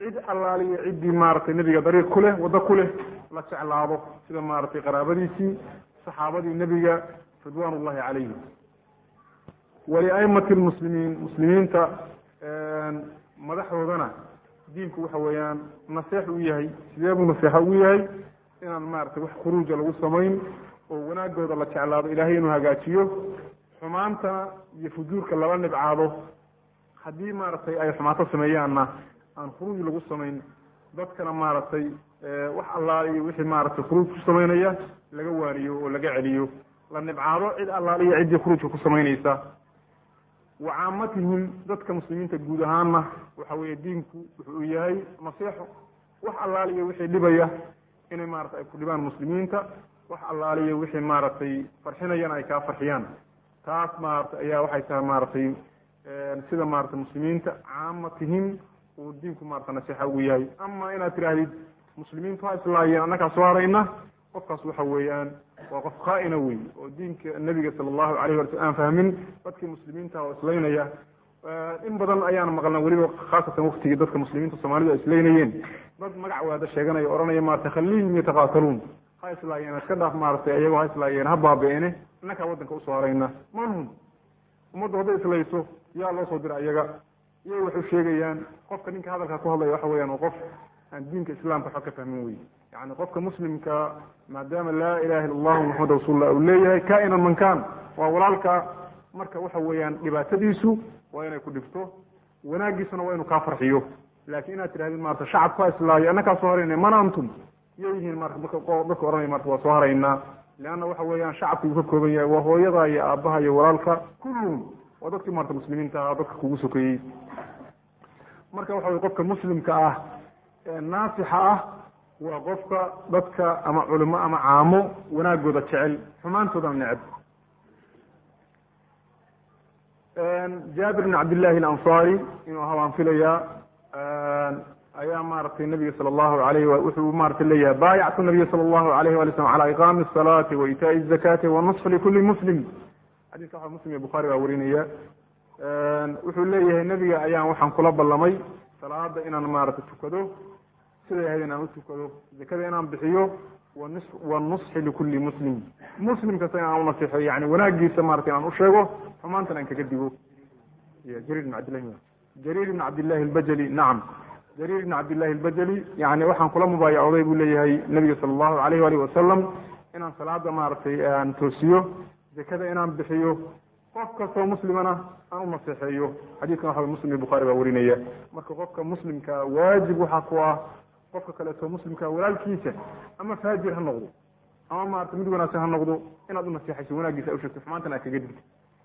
cid allaaliyo ciddii maaragtay nebiga dariiq ku leh waddo ku leh la jeclaado sida maaragtay qaraabadiisii saxaabadii nebiga ridwaan ullahi calayhim waliaimati lmuslimiin muslimiinta madaxdoodana diinku waxa weeyaan naseex u yahay sidee buu naseexa ugu yahay inaan maaragtay wax khuruuja lagu samayn oo wanaagooda la jeclaado ilaahay inuu hagaajiyo xumaantana iyo fujuurka lala nibcaado haddii maaragtay ay xumaato sameeyaanna aan khuruuj lagu samayn dadkana maaragtay wax allaal iyo wixii maaragtay khuruuj ku samaynaya laga waaniyo oo laga celiyo la nibcaado cid allaal iyo ciddii khuruujka ku samaynaysa wa caamatihim dadka muslimiinta guud ahaanna waxa weeye diinku wuxuu yahay naseexo wax allaaliyo wixii dhibaya inay maarata ay ku dhibaan muslimiinta wax allaaliyo wixii maaragtay farxinayana ay kaa farxiyaan taas maarata ayaa waxay tahay maaragtay sida maarata muslimiinta caamatihim uu diinku maarata naseexa ugu yahay ama inaad tidhaahdid muslimiintu ha islaayeen annakaa soo harayna qofkaas waxa weeyaan waa qof khaa-ina wey oo diinka nebiga sala allahu alayh wala slam aan fahmin dadkii muslimiinta oo islaynaya in badan ayaan maqlna weliba khaasatan waktigii dadka muslimiinta soomaalidu ay islaynayeen dad magac waada sheeganaya ohanaya maarata khaliihim yataqaataluun ha islaayeen iska dhaaf maaratay ayagoo ha islaayeen ha baabi-ene innakaa waddanka usoo harayna manhum ummaddu hadday islayso yaa loo soo dira iyaga iyay waxay sheegayaan qofka ninka hadalkaa ku hadlaya waxa weyaan qof aan diinka islaamka waxba ka fahmin wey yani qofka muslimka maadaama laa ilaha illa allahu maxamed rasuulullah uu leeyahay kainan mankan waa walaalka marka waxa weeyaan dhibaatadiisu waa inay ku dhibto wanaagiisuna waa inuu kaa farxiyo laakiin inaad tidhahdid maarata shacabka islaayo annakaa soo harayna mana antum yay yihiin marka dadka ohanaya marka waa soo haraynaa leanna waxa weeyaan shacabka uu ka kooban yahay waa hooyada iyo aabaha iyo walaalka kulluhum waa dadkii maarata muslimiinta ahaa dadka kugu sokeeyey marka waxa weye qofka muslimka ah ee naasixa ah waa qofka dadka ama culimo ama caamo wanaagooda jecel xumaantoodana neceb jaabir bn cabdillahi alansaari inuu ahaa waan filayaa ayaa maaragtay nabiga sala allahu alayh wuxuu maratay leeyahay baayactu nabiya sala allahu alayh wali slam cala iqaami asalaati wa itaai zakati wanusfi likuli muslim xadiska waxa muslim iyo bukhaari baa warinaya wuxuu leeyahay nebiga ayaan waxaan kula ballamay salaada inaan maaragtay tukado siday ahayd inaan utukado zakada inaan bixiyo wanis wanusxi likuli muslim muslim kasta inaan unasixo yani wanaagiisa maratay inaan usheego xumaantan aan kaga digo jariir bn cabdillahi jariir bn cabdillahi albajali nacam jariir bn cabdillahi albajali yani waxaan kula mubaayacooday buu leeyahay nabiga sala allahu alayh waalih wasalam inaan salaada maaragtay aan toosiyo zakada inaan bixiyo qof kastoo muslimana aan u naseexeeyo xadiidkan waxa muslim iyo bukhaari baa warinaya marka qofka muslimka waajib waxaa ku ah qofka kaleeto muslimka walaalkiisa ama faajir ha noqdo ama maarata mid wanaagsan ha noqdo inaad u naseexayso wanaagiisa ushegto xumaantan aad kaga digto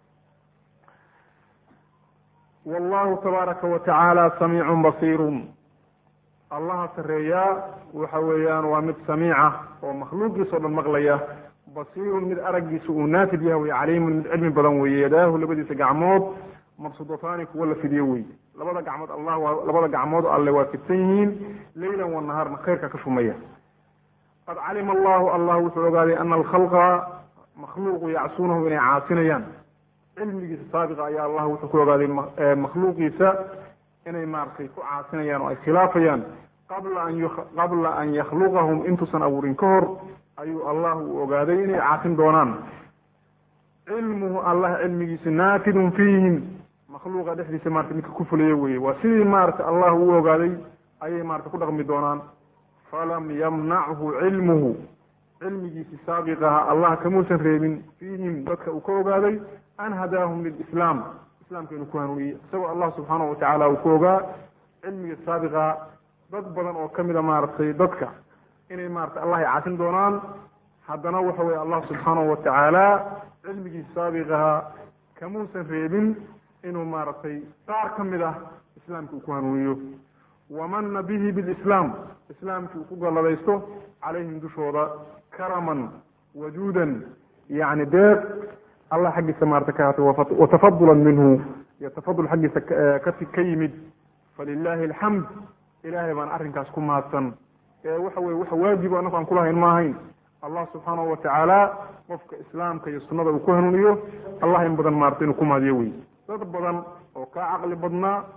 wallahu tabaaraka wa tacaala samiicun basiirun allaha sareeyaa waxa weeyaan waa mid samiica oo makhluuqiisa o dhan maqlaya basiirun mid araggiisa uu naafid yahay wey caliimun mid cilmi badan weeye yadaahu labadiisa gacmood mabsudataani kuwa la fidiyo wey labada gacmood allah waa labada gacmood alle waa fidsan yihiin leylan wa nahaarna khayrka ka shumaya qad calima allahu allah wuxuu ogaaday ana alkhalqa makhluuqu yacsuunahu inay caasinayaan cilmigiisa saabiqa ayaa allah wuxuu ku ogaaday makhluuqiisa inay maaragtay ku caasinayaan oo ay khilaafayaan qabla an qabla an yakhluqahum intuusan abuurin ka hor ayuu allah uu ogaaday inay caasin doonaan cilmuhu allah cilmigiisa naafidun fiihim makhluuqa dhexdiisa marata midka ku fuliyo weye waa sidii maarata allah uu ogaaday ayay marata ku dhaqmi doonaan falam yamnachu cilmuhu cilmigiisi saabiqaha allah kamuusan reebin fiihim dadka uu ka ogaaday an hadaahum lilislaam islamka inuu ku hanuuniyey isagoo allah subxaanahu watacaala uu ku ogaa cilmiga saabiqa dad badan oo kamida maaragtay dadka inay maratay allah ay caasin doonaan haddana waxa weye allah subxaanahu watacaala cilmigiisa saabiqaha kamuusan reebin inuu maaragtay qaar ka mid ah islaamka uu ku hanuuniyo wamana bihi bilislaam islaamkii uu ku galladaysto calayhim dushooda karaman wajuudan yani deeq allah xaggiisa maarata ka haatay watafadulan minhu iyo tafadul xaggiisa ka yimid falilahi alxamd ilahay baan arrinkaas ku mahadsan ee waxa weye wax waajibo anaku aan kulahayn ma ahayn allah subxaanahu watacaala qofka islaamka iyo sunnada uu ku hanuuniyo allah in badan maarata inuu ku mahadiyo wey dad badan oo kaa caqli badnaa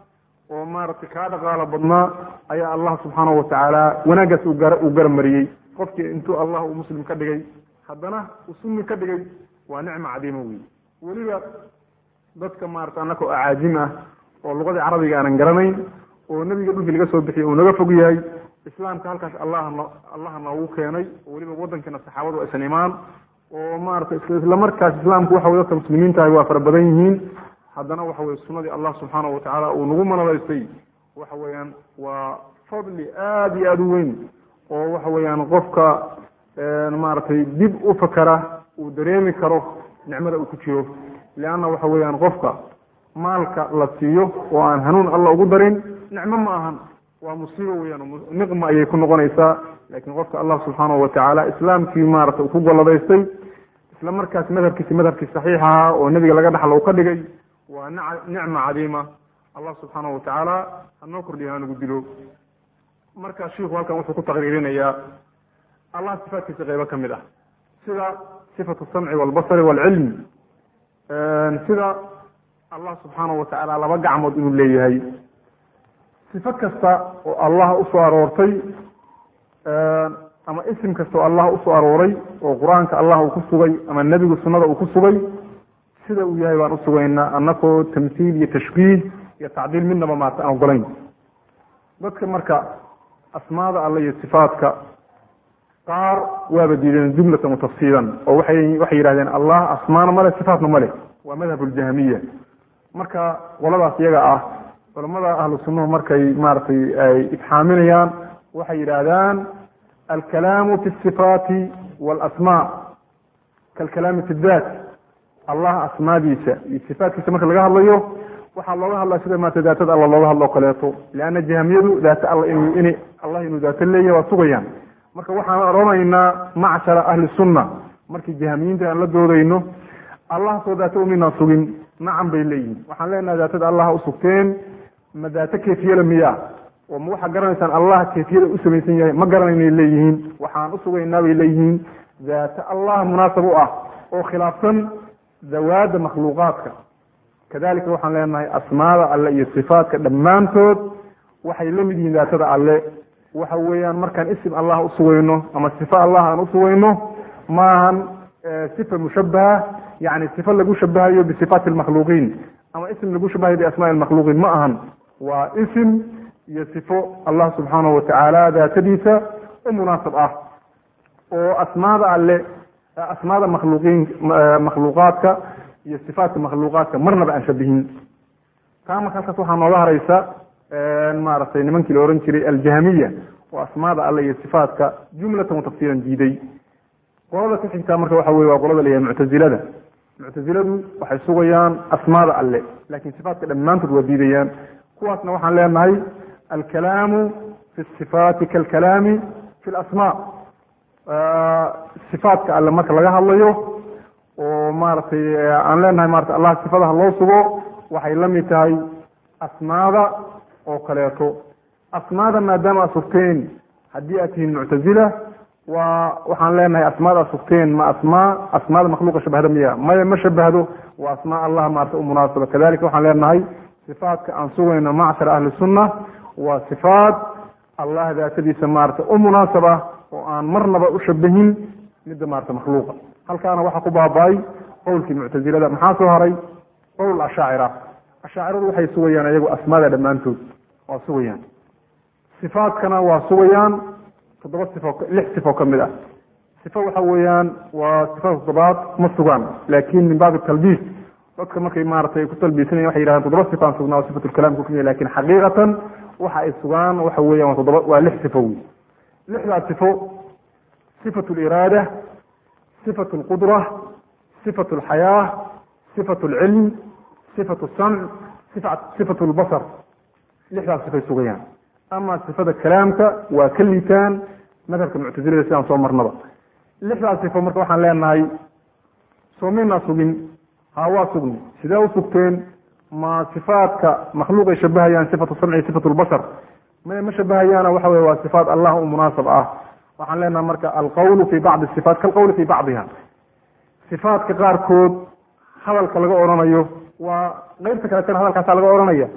oo maaragtay kaa dhaqaalo badnaa ayaa allah subxaanahu watacaala wanaaggaas uu gar uu garamariyey qofkii intuu allah uu muslim ka dhigay haddana uu sunni ka dhigay waa nicma cadiima wey weliba dadka maarata annaka oo acaajim ah oo luqadii carabiga aanan garanayn oo nebiga dhulkii laga soo bixiyay uu naga fog yahay islaamka halkaas allah no allaha noogu keenay oo weliba waddankiina saxaabadu aysan imaan oo maarata isla markaas islaamku waxa wey dadka muslimiintahay waa fara badan yihiin haddana waxa weye sunadii allah subxaanahu watacaala uu nagu manadaystay waxa weeyaan waa fadli aada iyo aada u weyn oo waxa weeyaan qofka maaragtay dib u fakara uu dareemi karo nicmada uu ku jiro leanna waxa weeyaan qofka maalka la siiyo oo aan hanuun alla ugu darin nicmo ma ahan waa musiibo weyaan niqma ayay ku noqonaysaa laakiin qofka allah subxaanahu watacaala islaamkii maarata uu ku golladaystay isla markaas madhabkiisi madhabkii saxiix ahaa oo nebiga laga dhaxlo uu ka dhigay waa nicma cadiima allah subxaanahu watacaala hanoo kordhiya hanugu dilo marka shiiku halkan wuxuu ku taqriirinayaa allah sifaatkiisa qeybo ka mid ah sida sifatu samci walbasari walcilmi sida allah subxaanahu watacaala laba gacmood inuu leeyahay sifo kasta oo allah usoo aroortay ama isim kasta oo allah usoo arooray oo qur-aanka allah uu ku sugay ama nebigu sunnada uu ku sugay sida uu yahay baan usugaynaa anakoo tamhiil iyo tashbiih iyo tacdiil midnaba maarta aan ogolayn dadka marka asmaada alle iyo sifaadka qaar waaba diideen jumlatan watafsiilan oo waxay waxay yidhahdeen allah asmaana male sifaatna male waa madhab ljahmiya marka qoladaas iyaga ah culamada ahlu sunnuhu markay maaragtay ay ifxaaminayaan waxay yidhaahdaan alkalaamu fi sifaati walasmaa kalkalaami fi dat allah asmaadiisa iyo sifaatkiisa marka laga hadlayo waxaa looga hadlaa sida maarata daatada alla looga hadlo o kaleeto leanna jahamiyadu daata alla inu in allah inuu daato leeyahy waa sugayaan marka waxaan odhanaynaa macshara ahli sunna markii jahamiyiinta aan la doodayno allah soo daato uminaan sugin nacam bay leeyihin waxaan leenahay daatada allah usugteen ma daato kefiyala miyaa oo ma waxaa garanaysaan allah kefiyada u samaysan yahay ma garanaynay leeyihiin waxaan usugaynaa bay leeyihiin daato allah munaasab u ah oo khilaafsan dawaada makhluuqaadka kadalika waxaan leenahay asmaada alle iyo sifaatka dhammaantood waxay la mid yihiin daatada alle waxa weeyaan markaan isim allah usugayno ama sifa allah aan usugayno maahan sifa mushabaha yani sifa lagu shabahayo bisifaati lmakhluuqiin ama isim lagu shabahayo biasmaai lmakhluuqiin ma ahan waa isim iyo sifo allah subxaanahu watacaala daatadiisa u munaasab ah oo asmaada alle asmaada makhluuqiin makhluuqaadka iyo sifaatka makhluuqaadka marnaba aan shabihin taa marka halkaas waxaa nooga haraysa maaragtay nimankii la ohan jiray aljahmiya oo asmaada alle iyo sifaatka jumlatan watafsiilan diiday qolada ku xigtaa marka waxa weye waa qolada layahay muctazilada muctaziladu waxay sugayaan asmaada alle laakiin sifaatka dhammaantood waa diidayaan kuwaasna waxaan leenahay alkalaamu fi sifaati kalkalaami fi lasmaa sifaatka alle marka laga hadlayo oo maaragtay aan leenahay marata allah sifadaha loo sugo waxay la mid tahay asmaada oo kaleeto asmaada maadaama aad sugteen haddii aad tihiin muctazila waa waxaan leenahay asmaada aad sugteen ma asmaa asmaada makhluuqa shabahda miya maya ma shabahdo waa asmaa allah maarata u munaasaba kadalika waxaan leenahay sifaatka aan sugayno macshar ahli sunna waa sifaat allah daatadiisa maarata u munaasab ah oo aan marnaba u shabahin midda maarata makhluuqa halkaana waxaa ku baaba-ay qowlkii muctazilada maxaa soo haray qowl ashaacira ashaaciradu waxay sugayaan iyagu asmaada dhammaantood waa sugayaan sifaatkana waa sugayaan toddoba sifo lix sifo ka mid ah sifo waxa weeyaan waa sifada toddobaad ma sugaan laakin min baabi talbiis dadka markay maaratay ku talbiisanayan waxay yidhahdeen toddoba sifaan sugnaa oo sifatulkalaam kukumiya lakin xaqiiqatan waxa ay sugaan waxa weeyaan waa toddoba waa lix sifo wey lixdaas sifo sifatu liraada sifatu lqudra sifatu alxayaa sifatu alcilm sifatu samc sifatu lbasar lixdaas sifay sugayaan ama sifada kalaamka waa ka liitaan madhabka muctazilada sidaan soo marnaba lixdaas sifo marka waxaan leenahay soo maynaa sugin ha waa sugni sidee u sugteen ma sifaadka makhluuq ay shabahayaan sifatu samci sifatu lbasar ma ma shabahayaana waxa wey waa sifaat allah u munaasab ah waxaan leenahay marka alqawlu fi bacdi sifaat kalqawli fi bacdiha sifaatka qaarkood hadalka laga odhanayo waa qeybta kaletana hadalkaasa laga odhanaya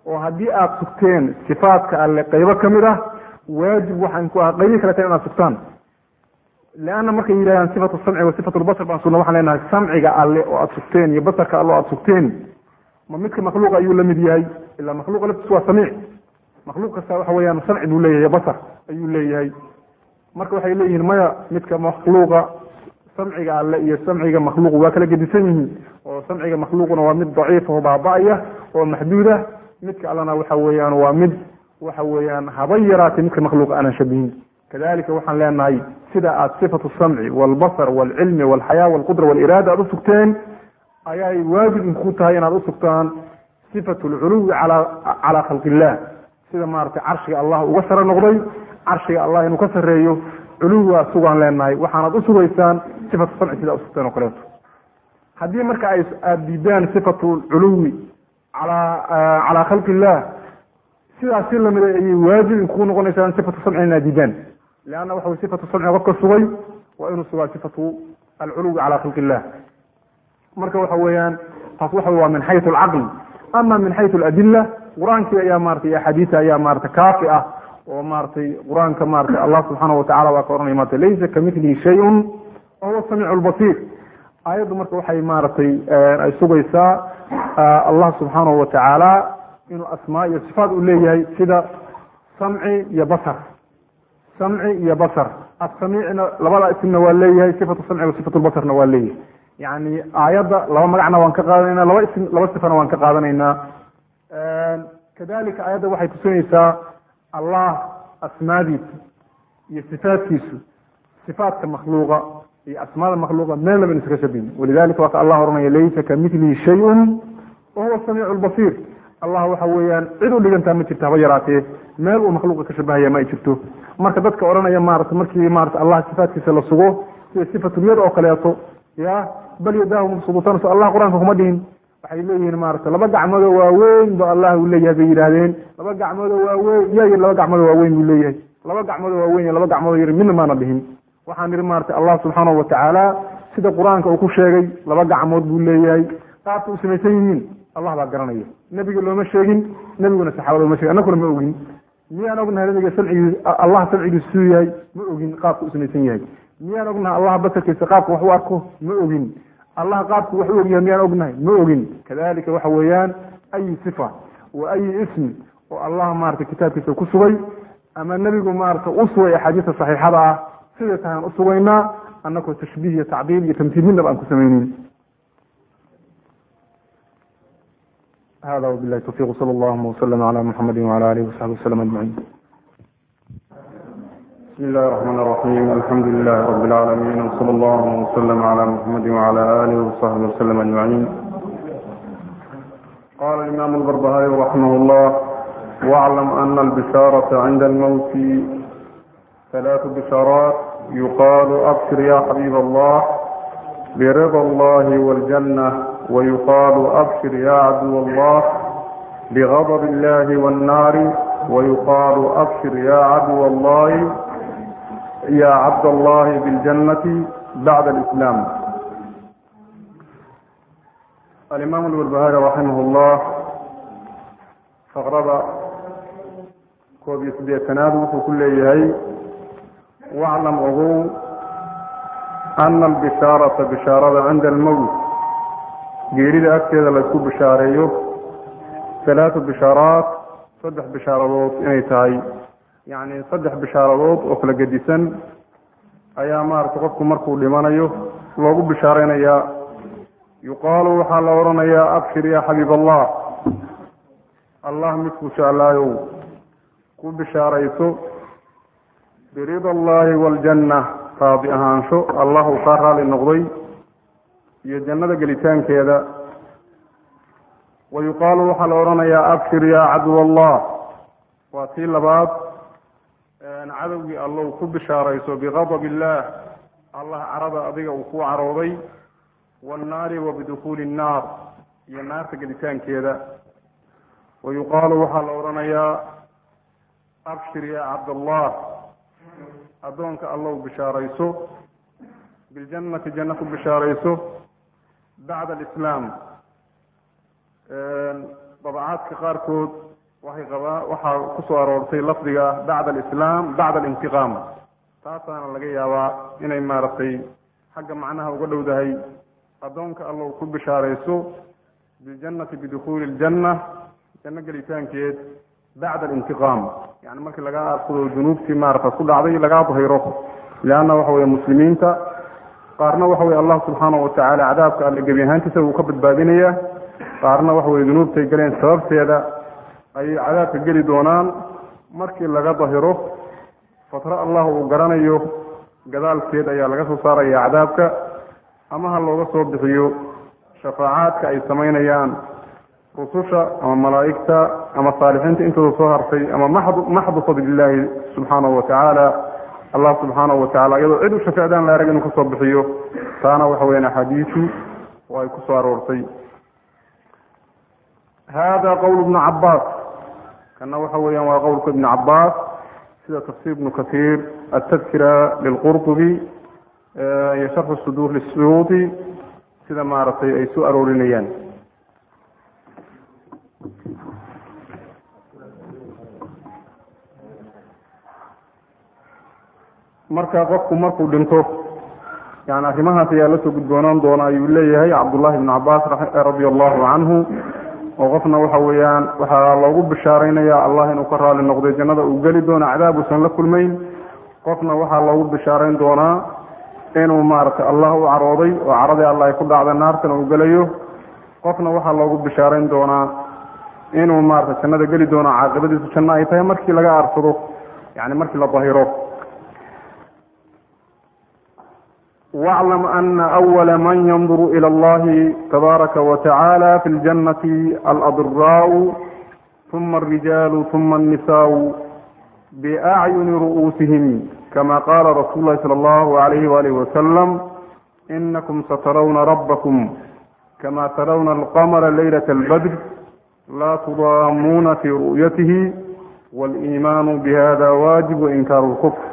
oo haddii aada sugteen sifaadka alle qaybo ka mid ah waajib waxaan ku ah qaybii kale tahay inaad sugtaan leanna markay yidhahdaan sifatu samci wa sifatu lbasar baan sugna waxaan leenahay samciga alle oo aada sugteen iyo basarka alle oo aada sugteen ma midka makhluuqa ayuu la mid yahay ilaa makhluuqa laftiis waa samiic makhluuq kasta waxa weeyaan samci buu leeyahay basar ayuu leeyahay marka waxay leeyihiin maya midka makhluuqa samciga alle iyo samciga makhluuq waa kala gedisan yihiin oo samciga makhluuqna waa mid daciif oo baaba-aya oo maxduud ah midka allena waxa weeyaan waa mid waxa weeyaan haba yaraatay midka makhluuqa aanan shabihin kadalika waxaan leenahay sida aad sifatu samci walbasar walcilmi walxayaa walqudra waliraada aada usugteen ayay waajib inku tahay inaad usugtaan sifatu lculuwi ala calaa khalqi illah sida maaragtay carshiga allah uga sare noqday carshiga allah inuu ka sareeyo culuwigaa sugaan leenahay waxaanad usugaysaan sifatu samci sidaa usugteen oo kaleeto haddii marka ay aada diidaan sifatu culuwi alaa calaa khalqi illah sidaas si lamida ayay waajib inkuu noqonaysaan sifatu samci inaad diidaan leanna waxa way sifatu samci qofka sugay waa inuu sugaa sifatu alculuwi calaa khalqi illah marka waxa weeyaan taas waxa waa min xayu alcaqli ama min xayu aladila qur-aankii ayaa maratay axaadiisa ayaa maratay kaafi ah oo maratay qur-aanka maratay allah subxaana watacala waa ka ohanaya marata laysa kamilihi shayun wahuwa samiic lbasiir aayaddu marka waxay maaragtay ay sugaysaa allah subxaanahu watacaala inuu asmaa iyo sifaat u leeyahay sida samci iyo basar samci iyo basar asamiicna labada ismna waa leeyahay sifatu samci wa sifatu lbasarna waa leeyahay yani aayadda laba magacna waan ka qaadanayna laba ism laba sifana waan ka qaadanaynaa kadalika aayadda waxay tusinaysaa allah asmaadiisa iyo sifaatkiisu sifaatka makhluuqa iyo asmaada makhluuqa meel laba in iskaga shabihin walidalika waa ka allah oranaya laysa kamilihi shayun wahuwa samiicu lbasiir allah waxa weeyaan cid u dhigantaa ma jirto haba yaraatee meel uu makhluuqa ka shabahaya ma ay jirto marka dadka odhanaya maarata markii maarata allah sifaatkiisa la sugo sida sifatuliyad oo kaleeto ya bal yadaahu mabsudutan so allah qur-aanka kuma dhihin waxay leeyihiin maarata laba gacmoodoo waaweyn ba allah uu leeyahay bay yidhaahdeen laba gacmoodoo waaweyn yaa yiri laba gacmoodoo waaweyn buu leeyahay laba gacmoodoo waaweyn iyo laba gacmoodoo yiri midna maana dhihin waxaan ihi maarata allah subxaanahu watacaala sida qur-aanka uu ku sheegay laba gacmood buu leeyahay qaabka u samaysan yihiin allah baa garanaya nebiga looma sheegin nebiguna saxaabada looma shegin annaguna ma ogin miyaan ognahay nabiga samcigii allah samcigiisu suu yahay ma ogin qaabka u samaysan yahay miyaan ognahay allah basarkiisa qaabka wax u arko ma ogin allah qaabku wax u ogyahay miyaan ognahay ma ogin kadalika waxa weeyaan ayi sifa wa ayi ismi oo allah maarata kitaabkiisa ku sugay ama nebigu maarata u sugay axaadiista saxiixada ah siday tahay aan usugaynaa annagoo tashbiih iyo tacdiil iyo tamtiil midnaba aan ku samaynin hada wabilahi tawfiq sala allahuma waslm ala muxamadi wala alihi wasaxbi waslm ajmaciin بسم الله الرحمن الرحيم الحمد لله رب العالمين وصلى الله وسلم على محمد وعلى آله وصحبه وسلم أجمعين قال الإمام البربهاري رحمه الله واعلم أن البشارة عند الموت ثلاث بشارات يقال أبشر يا حبيب الله برضا الله والجنة ويقال أبشر يا عدو الله بغضب الله والنار ويقال أبشر يا عدو الله يا عبد الله بالجنة بعد الإسلام الإمام البربهاري رحمه الله فقرب كوبي سبيع تنادو كل يهي واعلم أغو أن البشارة بشارة عند الموت geerida agteeda laysku bishaareeyo halaatu bishaaraat saddex bishaaradood inay tahay yacni saddex bishaaradood oo kala gedisan ayaa maaragtay qofku markuu dhimanayo loogu bishaareynayaa yuqaalu waxaa la odhanayaa abshir yaa xabiib allah allah midkuu jeclaayow ku bishaarayso birida allahi waaljanna raadi ahaansho allah uu kaa raali noqday iyo jannada gelitaankeeda wa yuqaalu waxaa la odhanayaa abshir yaa cadw allah waa tii labaad cadowgii allow ku bishaarayso biqadab illaah allah carada adiga uu ku carooday waannaari wa bidukuuli innaar iyo naarta gelitaankeeda wa yuqaalu waxaa la odhanayaa abshir yaa cabdallah addoonka allow bishaarayso biljannati janno ku bishaarayso bacda alislaam dabacaadka qaarkood waxay qabaa waxaa kusoo aroortay lafdiga bacda alislaam bacda alintiqaam taasaana laga yaabaa inay maaragtay xagga macnaha uga dhowdahay addoonka allow ku bishaarayso biljannati bidukhuuli ljanna janno gelitaankeed bacda alintiqaam yani markii lagaa arsado dunuubtii maarata ku dhacday lagaa dahiro leanna waxa weye muslimiinta qaarna waxa weye allah subxaanahu watacaala cadaabka alle gebi ahaantiisa wuu ka badbaadinaya qaarna waxa weye dunuubtay galeen sababteeda ayay cadaabka geli doonaan markii laga dahiro fatro allah uu garanayo gadaalkeed ayaa laga soo saaraya cadaabka ama ha looga soo bixiyo shafaacaadka ay samaynayaan rususha ama malaa'igta ama saalixiinta intooda soo hartay ama maxdu maxdu fadlillaahi subxaanahu watacaala allah subxaanahu watacala iyadoo cid u shafeecdaan la arag inuu kasoo bixiyo taana waxa weyaan axaadiisu oo ay kusoo aroortay hada qowl ibnu cabaas kana waxa weeyaan waa qowlka ibnu cabaas sida tafsir ibnu kasiir altadkira lilqurطubi iyo sharx suduur lisuyuuti sida maaragtay ay soo aroorinayaan marka qofku markuu dhinto yani arrimahaas ayaa la soo gudboonaan doona ayuu leeyahay cabdullahi ibnu cabaas radia allahu canhu oo qofna waxa weeyaan waxaa loogu bishaaraynaya allah inuu ka raali noqday jannada uu geli doono cadaab uusan la kulmayn qofna waxaa loogu bishaarayn doonaa inuu maaragtay allah u carooday oo caradii allah ay ku dhacda naartana uu gelayo qofna waxaa loogu bishaarayn doonaa inuu maaragtay jannada geli doono caaqibadiisu janno ay tahay markii laga aarsado yani markii la dahiro واعلم أن أول من ينظر إلى الله تبارك وتعالى في الجنة الأضراء ثم الرجال ثم النساء بأعين رؤوسهم كما قال رسول الله صلى الله عليه وآله وسلم إنكم سترون ربكم كما ترون القمر ليلة البدر لا تضامون في رؤيته والإيمان بهذا واجب وإنكار الكفر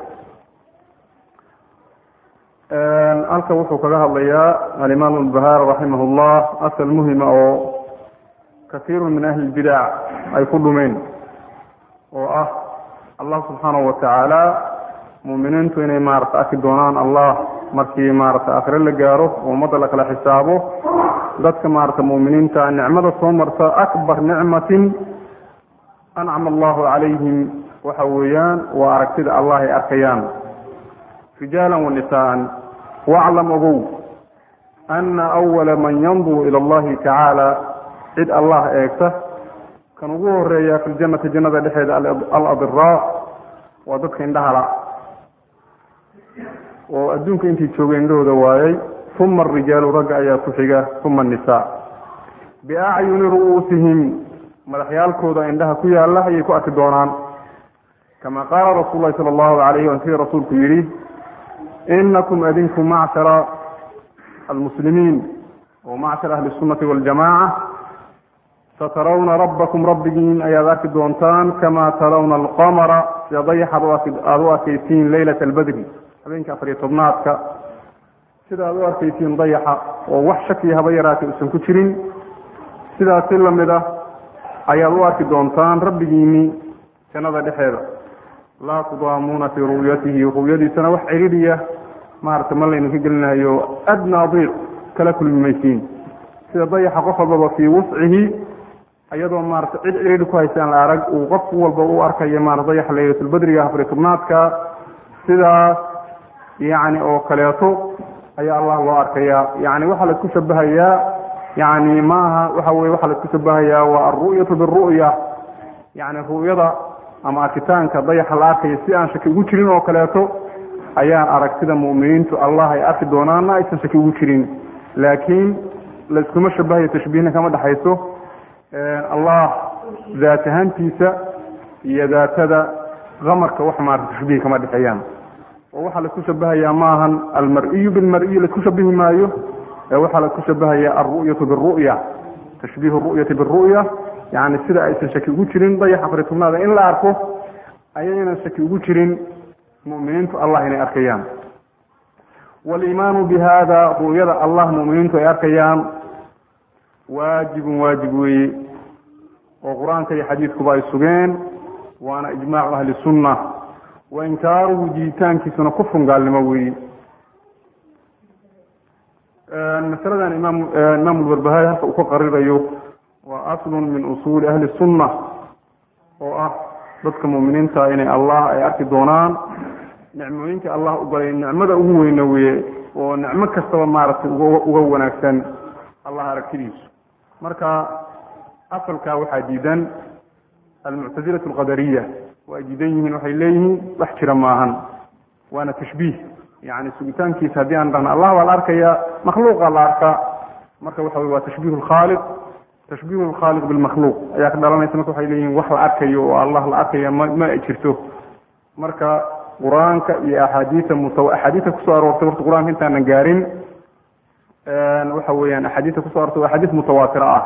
halka wuxuu kaga hadlayaa alimaam albahar raximah llah asal muhima oo kaiiru min ahli lbidac ay ku dhumeen oo ah allah subxaanahu watacaala muuminiintu inay maarata arki doonaan allah markii maarata akhire la gaaro oo ummadda la kala xisaabo dadka maarata muuminiinta nicmada soo marta akbar nicmatin ancama allahu calayhim waxa weeyaan waa aragtida allah ay arkayaan rijaala wanisaan waclam ogow ana awala man yanduru ila allahi tacaala cid allah eegta kan ugu horeeya fi ljannati jannada dhexeeda aladiraa waa dadka indhahala oo adduunka intii joogay indhahooda waayay uma arijaalu ragga ayaa ku xiga uma annisaa biacyuni ru'uusihim madaxyaalkooda indhaha ku yaalla ayay ku arki doonaan kama qaala rasuul lahi sala allahu alayh wa sida rasuulku yidhi inakum adinku macshara almuslimiin oo macshar ahli sunnati waljamaca satarawna rabbakum rabbigiin ayaad arki doontaan kama tarawna alqamara sida dayaxaad aada u arkaysiin leylata albadri habeenka afariyo tobnaadka sida aad u arkaysiin dayaxa oo wax shakiya haba yaraatay uusan ku jirin sidaas si lamid ah ayaad u arki doontaan rabbigiini jannada dhexeeda laa tudaamuuna fii ru'yatihi ru'yadiisana wax ciriiriya maarata ma laydinka gelinayo adnaa diiq kala kulmi maysiin sida dayaxa qof walbaba fii wuscihi iyadoo maarata cid ciriiri ku haysaan la arag uu qof walba u arkayo maarata dayaxa laylatulbadriga afari tobnaadka sidaas yacni oo kaleeto ayaa allah loo arkayaa yani waxaa laisku shabahayaa yani maaha waxa weye waxaa laisku shabahayaa waa alru'yatu biru'ya yani ru'yada ama arkitaanka dayaxa la arkaya si aan shaki ugu jirin oo kaleeto ayaan aragtida mu'miniintu allah ay arki doonaana aysan shaki ugu jirin laakiin laiskuma shabahayo tashbiihna kama dhexayso allah daat ahaantiisa iyo daatada qamarka wax maarata tashbiih kama dhexeeyaan oo waxaa laisku shabahayaa maahan almar-iyu bilmar-iyi laisku shabihi maayo ee waxaa laisku shabahaya alru'yatu biru'ya tashbiihu ru'yati biru'ya yani sida aysan shaki ugu jirin dayaxa afari tobnaada in la arko ayaynan shaki ugu jirin mu'miniintu allah inay arkayaan waliimaanu bi hada ru'yada allah mu'miniintu ay arkayaan waajibun waajib weeye oo qur-aanka iyo xadiidkuba ay sugeen waana ijmaacu ahli sunna wa inkaaruhu jiitaankiisuna kufrun gaalnimo weeye masaladan imaam imaam lbarbahari halka uu ka qarirayo waa aslun min usuuli ahli sunna oo ah dadka mu'miniinta inay allah ay arki doonaan nicmooyinka allah u galay nicmada ugu weyna weye oo nicmo kastaba maaragtay uga wanaagsan allah aragtidiisu marka asalkaa waxaa diidan almuctazilatu alqadariya waa ay diidan yihiin waxay leeyihiin wax jira maahan waana tashbiih yani sugitaankiisa haddii aan dhahna allah baa la arkaya makhluuqa la arkaa marka waxa wey waa tashbiih lkhaaliq tashbiih lkhaaliq bilmakhluuq ayaa ka dhalanaysa marka waxay leeyihin wax la arkayo oo allah la arkaya ma ma ay jirto marka qur-aanka iyo axaadiia muta axaadiia kusoo aroortay horta qur-aanka intaanan gaarin waxa weeyaan axaadiia kuso arortay waa axaadiis mutawaatira ah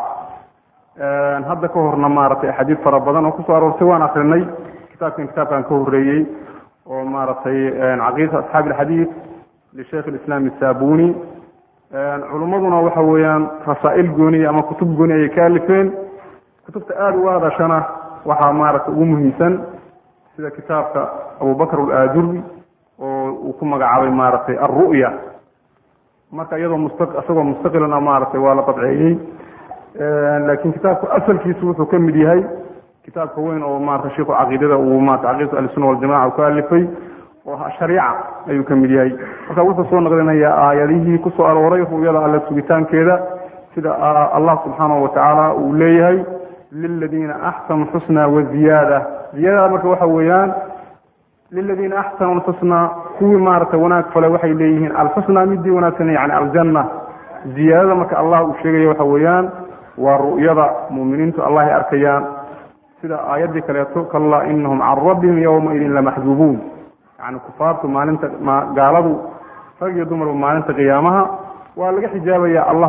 hadda ka horna maaragtay axaadiis fara badan oo kusoo aroortay waan akrinay kitaabkan kitaabkan ka horeeyey oo maaragtay caqiidata asxaabi alxadiid lisheikh alislaam isabuni culummaduna waxa weeyaan rasaa'il gooniya ama kutub gooni ayay ka alifeen kutubta aada uga hadashana waxaa maaragtay ugu muhiimsan sida kitaabka abubakr alaajuri oo uu ku magacaabay maaragtay alru'ya marka iyadoo musta isagoo mustaqilana maaragtay waa la dabceeyey laakiin kitaabku asalkiisu wuxuu ka mid yahay kitaabka weyn oo maarata shiku caqiidada uu maarata caqiidatu ahlisuna waljamaca uu ka alifay oo shariica ayuu ka mid yahay marka wuxuu soo naqlinayaa aayadihii kusoo arooray ru'yada alle sugitaankeeda sida allah subxaanahu watacaala uu leeyahay liladiina axsanu xusna waziyaada ziyaadada marka waxa weeyaan liladiina axsanu lxusna kuwii maaragtay wanaag fale waxay leeyihiin alxusna midii wanaagsan yani aljanna ziyaadada marka allah uu sheegaya waxa weeyaan waa ru'yada mu'miniintu allah ay arkayaan sida aayaddii kaleeto kallaa inahum can rabbihim yowmaidin lamaxjuubuun yani kufaartu maalinta gaaladu rag iyo dumarba maalinta qiyaamaha waa laga xijaabaya allah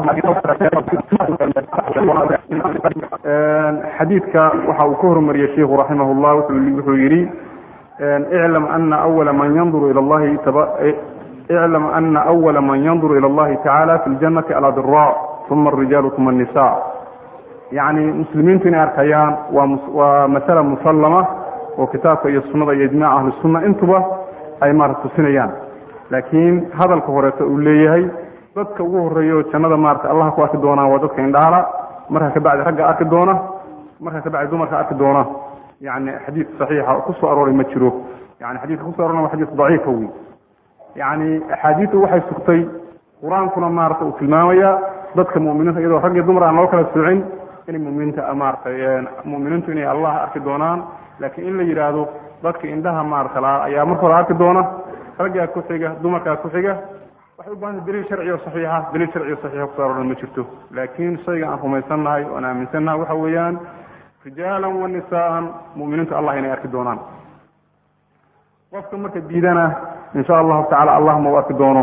xadiidka waxa uu ka hormariyey sheiku raximah llah wuxuu yihi iclam ana awala man yanduru ila llahi iclam ana awala man yanduru ila allahi tacaala fi ljanati alabira uma alrijaalu uma annisa yani muslimiintu inay arkayaan waa masala musallama oo kitaabka iyo sunada iyo ijmac ahli sunna intuba ay maarata tusinayaan laakiin hadalka horeeto uu leeyahay dadka ugu horeeyo jannada maarata allah ku arki doonaa waa dadka indhaala marka kabacdi ragga arki doona marka kabacdi dumarka arki doona yani xadiid saxiixa kusoo arooray ma jiro yani xadidka kuso arorna waa xadiis daciifa wey yani axaadiidu waxay sugtay qur-aankuna maarata uu tilmaamaya dadka muminiinta iyadoo rag iyo dumar aan loo kala soocin inay muminiinta maaratay muminiintu inay allah arki doonaan laakiin in la yidhaahdo dadka indhaha maarata la ayaa marka hore arki doona raggaa ku xiga dumarkaa ku xiga waxay u bahanta daliil sharci oo saxiixa daliil sharci oo saxiixa kuso aroorna ma jirto laakiin shayga aan rumaysannahay oan aaminsannahay waxa weeyaan rijaalan wa nisaan muminiintu allah inay arki doonaan qofka marka diidana insha allahu tacala allah ma u arki doono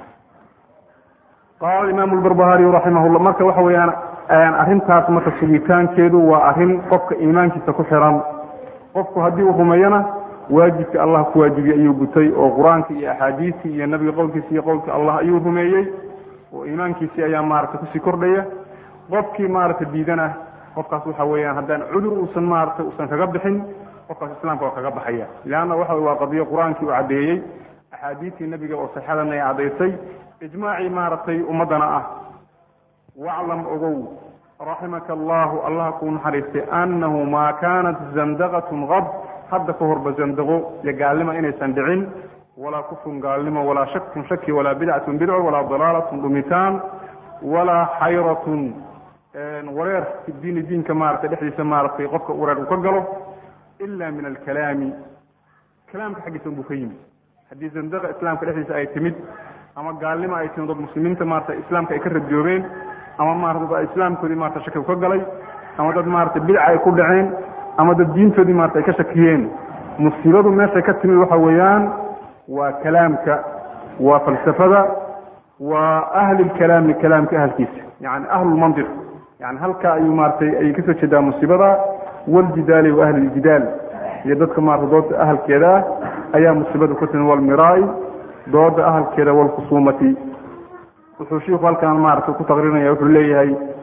qaala imaamu lbarbahariy raximahullah marka waxa weeyaan arrintaas marka sugitaankeedu waa arrin qofka iimaankiisa ku xiran qofku haddii uu rumeeyana waajibkii allah ku waajibiyey ayuu gutay oo qur-aankii iyo axaadiistii iyo nabiga qowlkiisi iyo qowlkii allah ayuu rumeeyey oo iimaankiisii ayaa maaragtay kusii kordhaya qofkii maaragtay diidana qofkaas waxa weeyaan haddaan cudur uusan maaragtay uusan kaga bixin qofkaas islaamka waa kaga baxaya leanna waxa waa qadiyo qur-aankii uu caddeeyey axaadiistii nabiga oo saxadana ay caddaysay ijmaacii maaragtay ummaddana ah waclam ogow raximaka allahu allah kuu naxariistay annahu maa kaanat zandaqatun qad hadda ka horba zandaqo iyo gaalnimo inaysan dhicin walaa kufrun gaalnimo walaa shakun shaki walaa bidcatun bidco walaa dalaalatun dhumitaan walaa xayratun wareer fi diini diinka maaragtay dhexdiisa maaragtay qofka wareer uu ka galo ila min alkalaami kalaamka xaggiisa unbuu ka yimid haddii zandaqa islaamka dhexdiisa ay timid ama gaalnimo ay timid dad muslimiinta maarata islaamka ay ka radjoobeen ama maarata islaamkoodii maarata shaki ka galay ama dad maarata bidca ay ku dhaceen ama dad diintoodii maarata ay ka shakiyeen musiibadu meeshay ka timid waxa weeyaan waa kalaamka waa falsafada waa ahli lkalaami kalaamka ahalkiisa yani ahlulmantiq yani halkaa ayuu maaratay ayay kasoo jeedaa musiibada waljidaali wa ahli ljidaal iyo dadka maarata dooda ahalkeeda ah ayaa musiibada ku timid walmiraai dooda ahalkeeda walkhusuumati wuxuu shiiku halkan maarata ku taqririnaya wuxuu leeyahay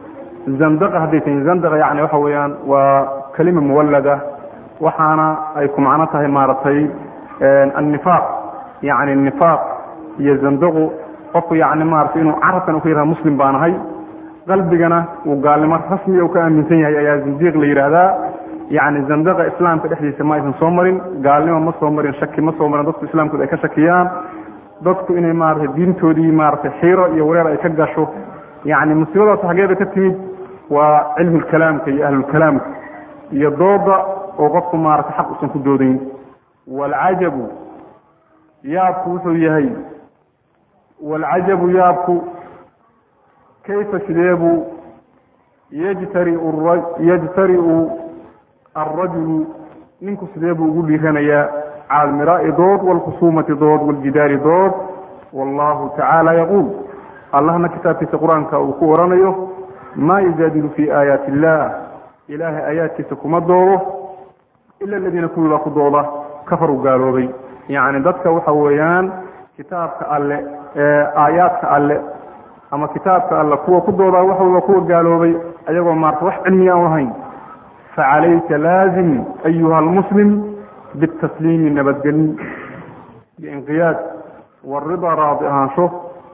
zandaqa hadday tahay zandaqa yani waxa weeyaan waa kelima muwallada waxaana ay ku macno tahay maaragtay annifaaq yani nifaaq iyo zandaqu qofku yani maratay inuu carabkan u ka yihahda muslim baan ahay qalbigana uu gaalnimo rasmiga u ka aaminsan yahay ayaa zindiiq la yidhaahdaa yani zandaqa islaamka dhexdiisa ma aysan soo marin gaalnimo ma soo marin shaki ma soo marin dadku islaamkooda ay ka shakiyaan dadku inay maaragtay diintoodii maaragtay xiiro iyo wareer ay ka gasho yani musiibadaas xageeda ka timid waa cilmulkalaamka iyo ahlulkalaamka iyo dooda oo qofku maaragtay xaq usan ku doodayn waalcajabu yaabku wuxuu yahay waalcajabu yaabku kayfa sideebuu yajtariu yajtari'u alrajulu ninku sidee buu ugu dhiiranayaa cala almiraa'i dood waalkhusuumati dood waaljidaali dood wallahu tacaala yaquul allahna kitaabkiisa qur-aanka uu ku oranayo maa yujaadilu fi aayaati illah ilaahay aayaadkiisa kuma doodo ila aladiina kuwii baa ku dooda kafaru gaaloobay yacni dadka waxa weeyaan kitaabka alle aayaadka alle ama kitaabka alle kuwa ku doodaa waxa waa kuwa gaaloobay ayagoo maarta wax cilmiga aan lahayn facalayka laazim ayuha almuslim bitasliimi nabadgelin biinqiyaad waridaa raadi ahaansho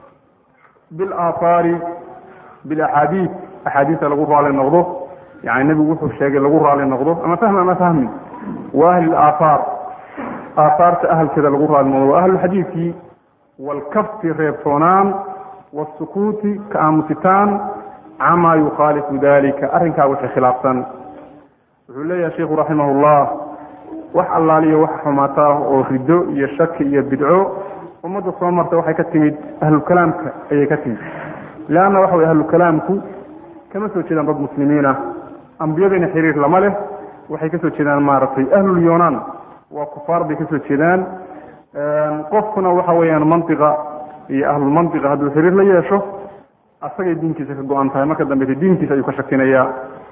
bilaaahaari bilaxaadiid axaadiista lagu raali noqdo yani nebigu wuxuu sheegay lagu raali noqdo ama fahmi ama fahmi wa ahli aaahaar aaahaarta ahalkeeda lagu raali noqdo wa ahlulxadiidkii waalkafti reebtoonaan wasukuuti ka aamusitaan camaa yukhaalifu dalika arrinkaa wixii khilaafsan wuxuu leeyahay sheikhu raximah ullah wax allaaliyo wax xumaata ah oo rido iyo shaki iyo bidco ummadda soo marta waxay ka timid ahlulkalaamka ayay ka timid leanna waxa way ahlulkalaamku kama soo jeedaan dad muslimiin ah ambiyadayna xiriir lama leh waxay kasoo jeedaan maaragtay ahlulyonan waa kufaar bay kasoo jeedaan qofkuna waxa weeyaan mantiqa iyo ahlulmantiqa hadduu xiriir la yeesho asagay diinkiisa ka go-an tahay marka dambeyta diinkiisa ayuu ka shakinayaa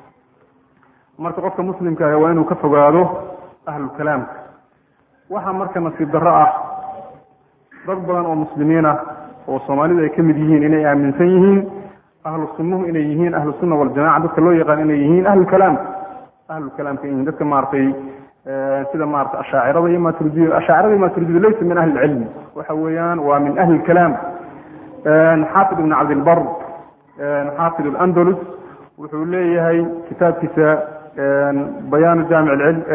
marka qofka muslimka ah waa inuu ka fogaado ahlulkalaamka waxaa marka nasiib darro ah dad badan oo muslimiin ah oo soomaalidu ay ka mid yihiin inay aaminsan yihiin ahlu sunnuhu inay yihiin ahlu sunna waljamaca dadka loo yaqaan inay yihiin ahlulkalaamka ahlulkalaamka yihiin dadka maaragtay sida maarata ashaacirada iyo maturidiyada ashaacirada iyo maturidiyada laysa min ahli lcilmi waxa weeyaan waa min ahli lkalaam xaafid ibn cabdilbar xaafid alandalus wuxuu leeyahay kitaabkiisa bayaan jaamic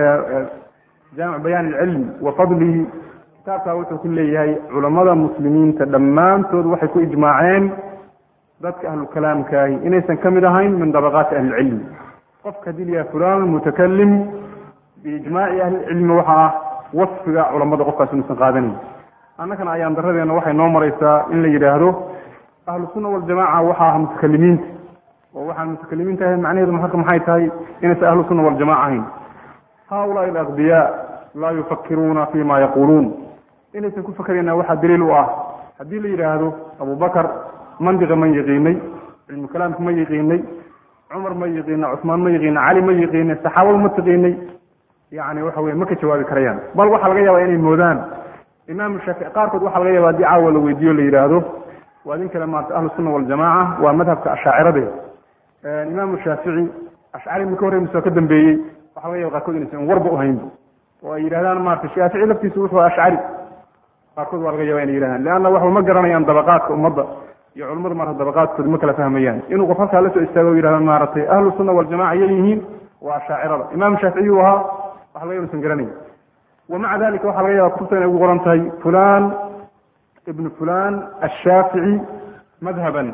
jaamic bayaan alcilm wa fadlihi kitaabkaa wuxuu ku leeyahay culamada muslimiinta dhammaantood waxay ku ijmaaceen dadka ahlukalaamkaahi inaysan ka mid ahayn min dabaqaati ahlilcilmi qofka hadii layahay fulan mutakalim biijmaaci ahlilcilmi waxa ah wasfiga culamada qofkaas inuusan qaadanayn annagana ayaan daradeena waxay noo maraysaa in la yidhaahdo ahlu sunna waljamaca waxa ah mutakalimiinta oo waxaan mutakalimiinta ahayn macnaheedu marka maxay tahay inaysan ahlu sunna waljamaca ahayn haulaai alaqbiyaa laa yufakiruuna fi ma yaquuluun inaysan ku fakerayna waxaa daliil u ah haddii la yidhaahdo abubakar mandiqa ma yaqiinay cilmu kalaamka ma yaqiinay cumar ma yaqiina cusmaan ma yaqiina cali ma yaqiinay saxaabadu ma taqiinay yani waxa weye ma ka jawaabi karayaan bal waxaa laga yaabaa inay moodaan imaam shaafici qaarkood waxaa laga yaaba haddii caawa la weydiiyo la yidhaahdo waa idin kale maarata ahlu sunna waljamaca waa madhabka ashaacirade imaamu shaafici ashcari ma ka horrey mise ka dambeeyey waxa laga yaba qaarkood inaysan warba uhaynba oo ay yidhahdaan maarata shaafici laftiisu wuxuu ashcari qaarkood waa laga yaba inay yidhahdaan leanna waxba ma garanayaan dabaqaadka ummadda iyo culamada maarata dabaqaadkooda ma kala fahmayaan inuu qof halkaa la soo istaago o yidhahda maaragtay ahlu sunna waljamaca yay yihiin waa ashaacirada imaam shaaficiy u ahaa waxa laga yaba inusan garanayn wamaca dalika waxaa laga yaba kutubta inay ugu qoran tahay fulan ibn fulan ashaafici madhaban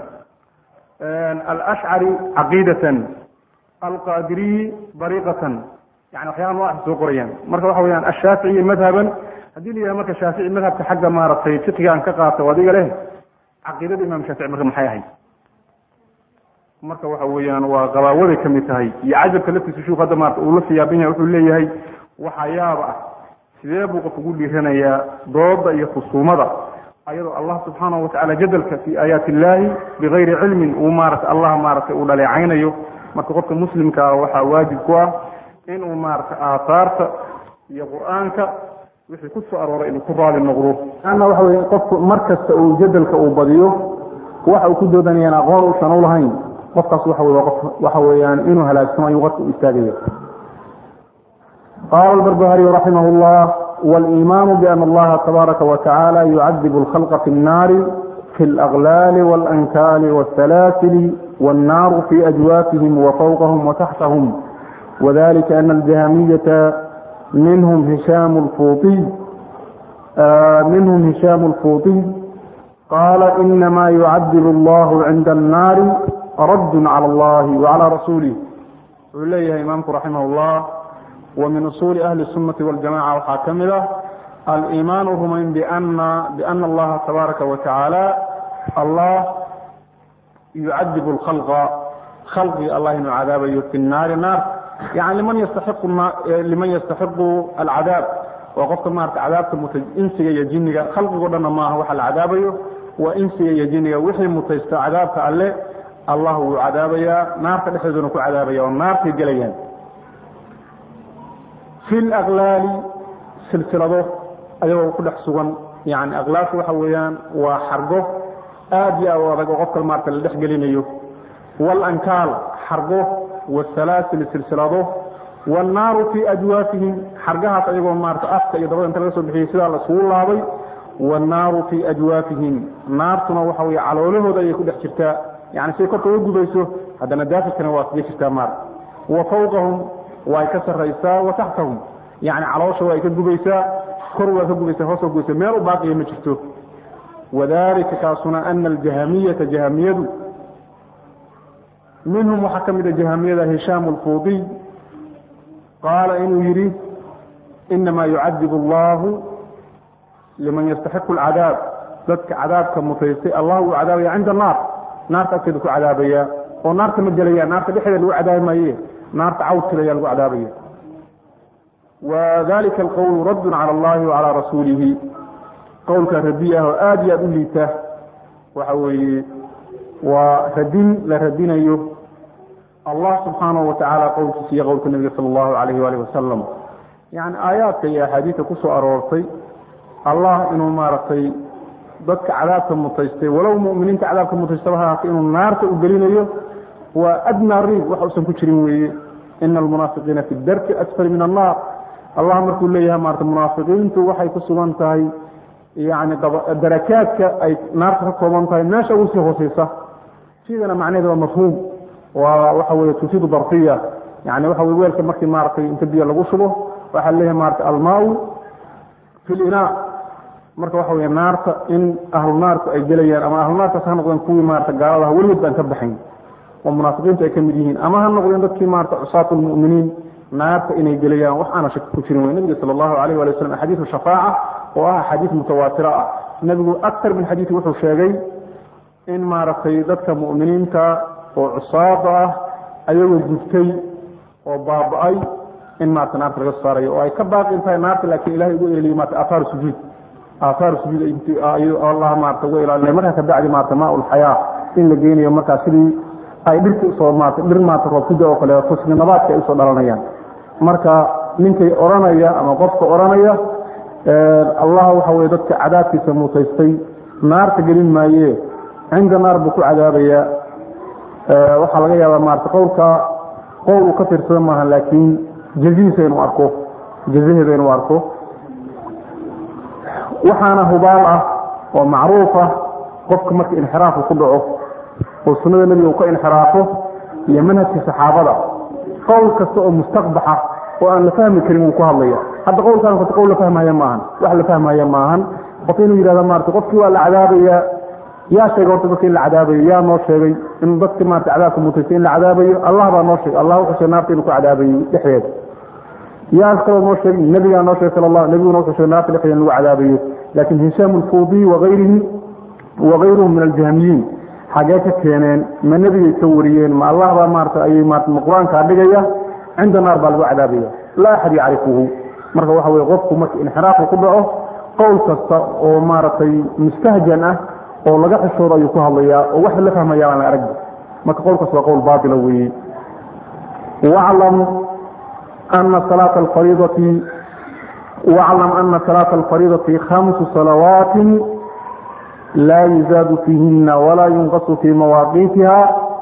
alashcari caqiidatan alqadiriyi dariiqatan yani waxyaala noocaas soo qorayaan marka waxa weyaan ashaafici madhaban haddii la yidhaha marka shaafici madhabka xagga maaragtay fiqiga aan ka qaato adiga leh caqiidada imam shaafici marka maxay ahayd marka waxa weeyaan waa qabaawaday ka mid tahay iyo cajabka laftiisa shuk hadda maarata uu la siyaabin yahay wuxuu leeyahay waxa yaaba ah sidee buu qof ugu dhiiranayaa dooda iyo khusuumada ayadoo allah subxaanahu watacala jadalka fi aayaati illahi bigayri cilmin uu maarata allah maaragtay uu dhaleecaynayo marka qofka muslimka ah waxaa waajib ku ah inuu maarata aathaarta iyo qur-aanka wixii ku soo arooray inuu ku raali noqdo ana waxa weye qofku mar kasta uu jadalka uu badiyo waxa uu ku doodanayaan aqoon uusan u lahayn qofkaas waxa wey qof waxa weeyaan inuu halaagsamo ayuu qarka u istaagaya qaala albarbahariy raximah اllah wاliimaanu biana allaha tabaaraka watacaala yucadibu اlkhalqa fi الnaari fi اlأغlaali wاlankaali wالsalaasili wالnaaru fi ajwaafihim wafawqahum wataxtahum wadalika ana aljahmiyata minhum hishaam اlfuuطiy minhum hishaam اlfuuطiy qaala inama yucadib allahu cinda annaari radd calى اllahi wacalى rasuulih wuxuu leeyahay imaamku raximah اllah wa min usuuli ahli الsunati waاljamaca waxaa ka mid ah aliimaanu rumayn bana biana allaha tabaaraka wa tacaala allah yucadib اlkhalqa khalqigi allah inuu cadaabayo fi الnaari naar yani liman yastaxiqu liman yastaxiqu alcadaab waa qofka maarata cadaabta muta insiga iyo jiniga khalqigo dhanna maaha waxa la cadaabayo waa insiga iyo jiniga wixii mutaysta cadaabka alle allah wuu cadaabayaa naarta dhexdeeduna ku cadaabaya oo naartay gelayaan fi laklaali silsilado ayagoo ku dhex sugan yani aklaalka waxa weeyaan waa xargo aad iyo aad adag oo qofka maarata la dhex gelinayo walankaal xargo wasalaasil silsilado wannaaru fii ajwaafihim xargahaas ayagoo maarata afka iyo dabada inta laga soo bixiyey sidaa la isugu laabay wannaaru fii ajwaafihim naartuna waxa weye caloolahooda ayay ku dhex jirtaa yani siday korka uga gubayso haddana daafirkana waa kaga jirtaa maar wa fawqahum way ka saraysaa wa taxtahum yani caloosha waa ay ka gubaysaa kor waa ka gubaysaa hoos waa gubaysaa meel u baaqiya ma jirto wadalika kaasuna ana aljahamiyata jahamiyadu minhum waxaa ka mid a jahamiyada hishaam alfuudiy qaala inuu yidhi inama yucadib allahu liman yastaxiqu alcadaab dadka cadaabka mutaystay allah uu cadaabaya cinda annaar naarta agteeda ku cadaabaya oo naarta ma gelaya naarta dhexdeeda lagu cadaabi maaye naarta cawdkeeda lagu cadaabaya wadalika alqowlu raddun cala allahi wacalaa rasuulihi qowlka radi ah oo aada iyo aada u liita waxa weeye waa radin la radinayo allah subxaanahu watacaala qowlkiisa iyo qowlka nebiga sala allahu alayh waalih wasalam yani aayaadka iyo axaadiista ku soo aroortay allah inuu maaragtay dadka cadaabka mutaystay walow muminiinta cadaabka mutaystaba ha ahaatay inuu naarta u gelinayo waa adnaa riib wax usan ku jirin weeye ina almunaafiqiina fi darki asfali min annaar allah markuu leeyahay maarata munaafiqiintu waxay ku sugan tahay yani darakaadka ay naarta ka kooban tahay meesha ugu sii hooseysa sidana macnaheeda waa mafhuum waa waxa weye tufiidu darfiya yani waxa weye weelka markii maaragtay inta biyo lagu shubo waxaa leeyahay maarata almaau fi linaa marka waxa wey naarta in ahlu naarku ay gelayaan ama ahlu naarkaas ha noqdeen kuwii maarata gaalada ah weligood baan ka baxayn oo munaafiqiintu ay ka mid yihiin ama ha noqdeen dadkii maarata cusaatu lmu'miniin naarta inay gelayaan wax aana shaki ku jirin wey nabiga sala allahu alayh wali wasalam axaadiisu shafaaca oo ah axaadiis mutawaatira ah nebigu aktar min xadiisi wuxuu sheegay in maaragtay dadka mu'miniinta oo cusaada ah ayagoo gubtay oo baaba-ay in maarata naarta laga soo saarayo oo ay ka baaqin tahay naarta laakiin ilahay ugu eleliyo maarata aafaaru sujuud aaaar sujuud allah maarata uga ilaalinay markaa kabacdi maarata maa ulxayaa in la geynayo markaa sidii ay dhirta usoo maarata dhir maarata roobkuda oo kaleeto sidii nabaadka ay usoo dhalanayaan marka ninkay odhanaya ama qofka odhanaya allah waxa weye dadka cadaabkiisa mutaystay naarta gelin maaye cinda naar buu ku cadaabayaa waxaa laga yaabaa maarata qowlka qowl uu ka fiirsada maaha laakiin jazihiisa inuu arko jazaheeda inuu arko waxaana hubaal ah oo macruuf ah qofka marka inxiraafku ku dhaco oo sunnada nebiga uu ka inxiraafo iyo manhajka saxaabada qowl kasta oo mustaqbaxa oo aan la fahmi karin wuu ku hadlaya hadda qowlkaan kota qowl la fahmaya maahan wax la fahmaya maahan qof inuu yidhahda maarata qofkii waa la cadaabayaa yaa sheegay horta dadka in la cadaabayo yaa noo sheegay in dadka maarata cadaabka mutaystay in la cadaabayo allah baa noo sheegay allah wuxuu sheegay naarta inuu ku cadaabayo dhexdeeda yaa kaloo noo sheegay nabigaa noo sheegay sal allah nabiguna wuxuu sheegay naarta dhexdeeda in lagu cadaabayo laakiin hishaam alfuudiy wagayrihi wagayruhum min aljahmiyiin xagee ka keeneen ma nebigay ka wariyeen ma allah baa maarata ayay maarata ma qur-aankaa dhigaya cinda naar baa lagu cadaabaya laa axad yacrifuhu marka waxa weye qofku marka inxiraafku ku dhaco qowl kasta oo maaragtay mustahjan ah oo laga xishoodo ayuu ku hadlayaa oo wax la fahmaya aan la arag marka qowlkaas waa qowl baatila weeye waclam ana salaata alfariidati waclam ana salaata alfariidati khamsu salawaatin laa yuzaadu fiihina walaa yunqasu fii mawaaqiitiha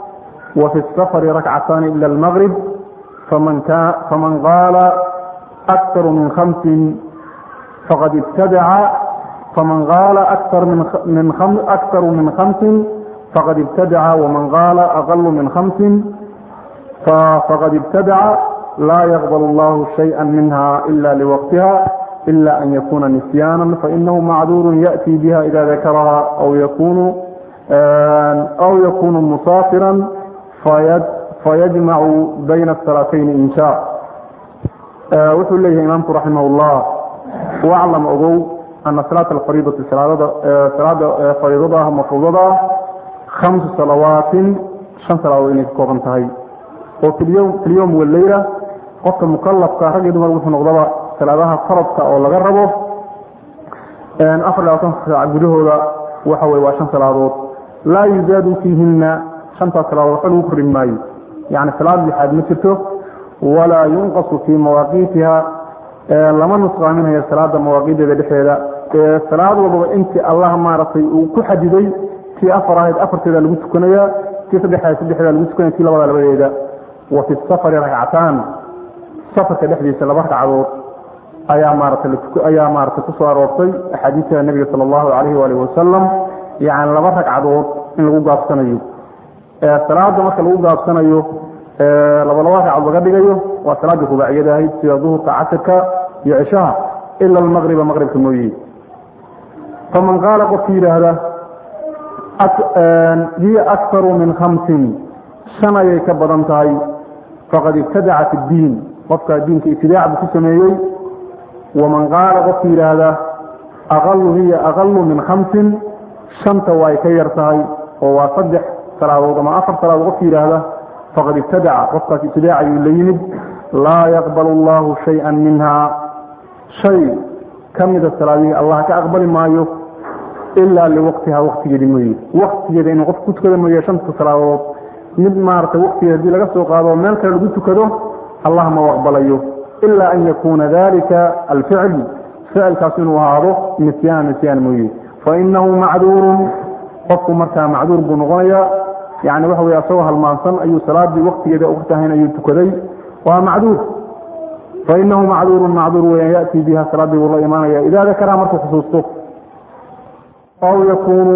وفي السفر ركعتان إلى المغرب فمن, كان فمن قال أكثر من خمس فقد ابتدع فمن قال أكثر من من خمس أكثر من خمس فقد ابتدع ومن قال أقل من خمس فقد ابتدع لا يقبل الله شيئا منها إلا لوقتها إلا أن يكون نسيانا فإنه معذور يأتي بها إذا ذكرها أو يكون أو يكون مسافرا فيجمع بين الصلاتين إن شاء wuxuu leeyahay imaamku raximah ullah waclam ogow ana salaata alfariidati salaada fariidada ah mafruudada ah khamsu salawaatin shan salaadood inay ka kooban tahay oo filyowm waleyla qofka mukalafka rag iyo dumar wuxuu noqdaba salaadaha faradka oo laga rabo afar labaatan saac gudahooda waxa weye waa shan salaadood laa yuzaadu fiihina shantaas salaadood waxba lagu korin maayo yani salaad lixaad ma jirto walaa yunqasu fii mawaaqiitiha lama nusqaaminayo salaada mawaaqiideeda dhexeeda salaad walbaba intii allah maaragtay uu ku xadiday tii afar ahayd afarteeda lagu tukanaya tii saddexaad saddexdeeda lagu tukanaya tii labada labadeeda wa fi safari ragcataan safarka dhexdiisa laba ragcadood ayaa maaratay ayaa maaratay kusoo aroortay axaadiista nebiga sala allahu calayhi waalihi wasalam yani laba ragcadood in lagu gaabsanayo salaada marka lagu gaabsanayo laba laba ragcad laga dhigayo waa salaadii rubaaciyada ahayd sida duhurka casirka iyo cishaha ila almaqriba maqribka mooye faman qaala qofki yidhaahda hiya akharu min khamsin shan ayay ka badan tahay faqad ibtadaca fi ddiin qofkaa diinka ibtidaac buu ku sameeyey waman qaala qofki yidhaahda aqalu hiya aqalu min khamsin shanta waa ay ka yar tahay oo waa saddex salaadood ama afar salaadood qofki yidhaahda faqad ibtadaca qofkaas ibtidaac ayuu la yimid laa yaqbal allahu shay-an minhaa shay ka mida salaadihii allah ka aqbali maayo ilaa liwaqtiha waktigeedi mooye waktigeeda inuu qof ku tukado mooye shanta salaadood mid maaragtay waktigeeda hadii laga soo qaado meel kale lagu tukado allah ma aqbalayo ilaa an yakuuna dalika alficl ficilkaas inuu ahaado nisyaan nisyaan mooye fainahu macduurun qofku markaa macduur buu noqonayaa yani waxa wey asagoo halmaansan ayuu salaadii waktigeeda ogtahayn ayuu tukaday waa macduur fainahu macduuru macduur weyan yaأtii biha salaadii buu la imaanaya ida dakaraha markuu xusuusto aw yakunu